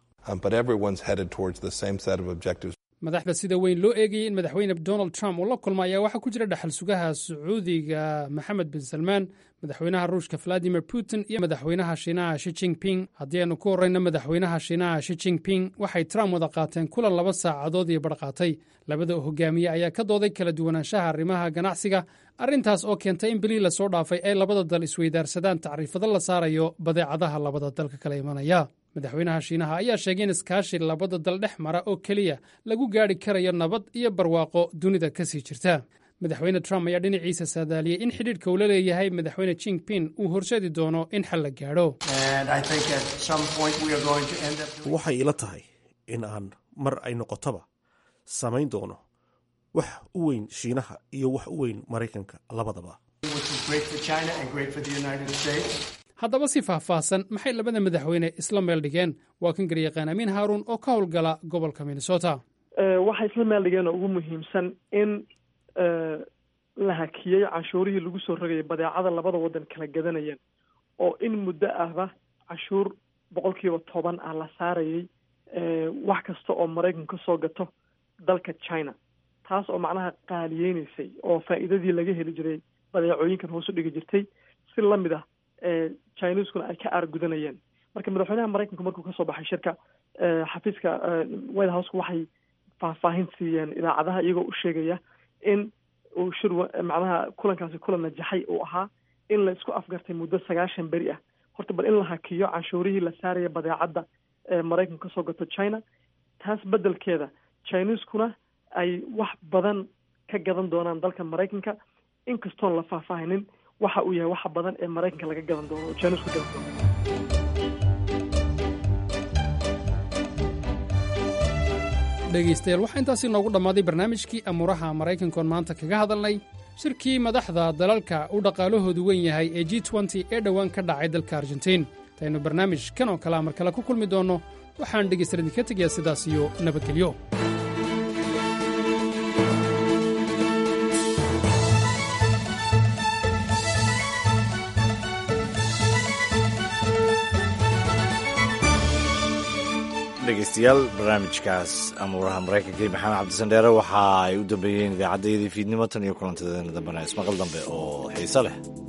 madaxda sida weyn loo eegayay in madaxweyne donald trump uu la kulma ayaa waxaa ku jira dhaxal sugaha sacuudiga maxamed bin salmaan madaxweynaha ruushka valadimir putin iyo madaxweynaha shiinaha shi jingping haddii aynu ku horrayno madaxweynaha shiinaha shi jingping waxay trump wada qaateen kulan laba saacadood iyo badh qaatay labada hogaamiye ayaa ka dooday kala duwanaanshaha arrimaha ganacsiga arrintaas oo keentay in bilii lasoo dhaafay ay labada dal isweydaarsadaan tacriifado la saarayo badeecadaha labada dalka kala imanaya madaxweynaha shiinaha ayaa sheegay in iskaashi labada dal dhex mara oo keliya lagu gaadhi karayo nabad iyo barwaaqo dunida ka sii jirta madaxweyne trump ayaa dhinaciisa saadaaliyey in xidhiidhka uu la leeyahay madaxweyne jingping uu horseedi doono in xal la gaadho waxay ila tahay in aan mar ay noqotaba samayn doono wax u weyn shiinaha iyo wax u weyn maraykanka labadaba haddaba si faahfaahsan maxay labada madaxweyne isla meel dhigeen waa kan garyaqaan amiin haaruun oo ka howlgala gobolka minnesota waxay isla meel dhigeen oo ugu muhiimsan in la hakiyey canshuurihii lagu soo rogayay badeecada labada waddan kala gadanayeen oo in muddo ahba canshuur boqol kiiba toban ah la saarayay wax kasta oo maraykanka ka soo gato dalka china taas oo macnaha qaaliyeynaysay oo faa'iidadii laga heli jiray badeecooyinkan hoos u dhigi jirtay si lamid ah chineskuna ay ka aargudanayeen marka madaxweynaha maraykanku markuu kasoo baxay shirka xafiiska white houseka waxay faahfaahin siiyeen idaacadaha iyagoo u sheegaya in uu shir macnaha kulankaasi kulan najaxay uu ahaa in la isku afgartay muddo sagaashan beri ah horta bal in la hakiyo canshuurihii la saaraya badeecadda ee maraykanku kasoo gato china taas beddelkeeda chineskuna ay wax badan ka gadan doonaan dalka maraykanka inkastoon la faahfaahinin waxa uu yahay waxa badan ee maraykanka laga gadan doono oo chinesku gadan doono dhegaystayaal waxaa intaasi noogu dhammaaday barnaamijkii amuuraha maraykankoon maanta kaga hadalnay shirkii madaxda dalalka u dhaqaalahoodu weyn yahay ee g nty ee dhowaan ka dhacay dalka argentiin intaynu barnaamij kan oo kalea mar kale ku kulmi doonno waxaan dhegaystayaal idinka tegayaa sidaas iyo nabadgelyo dhegeystayaal barnaamijkaas amuuraha maraykanka iyo maxamed cabdisandheere waxa ay u dambeeyeen idaacaddayadii fiidnimo tan iyo kulantadeena dambena ismaqal dambe oo xiise leh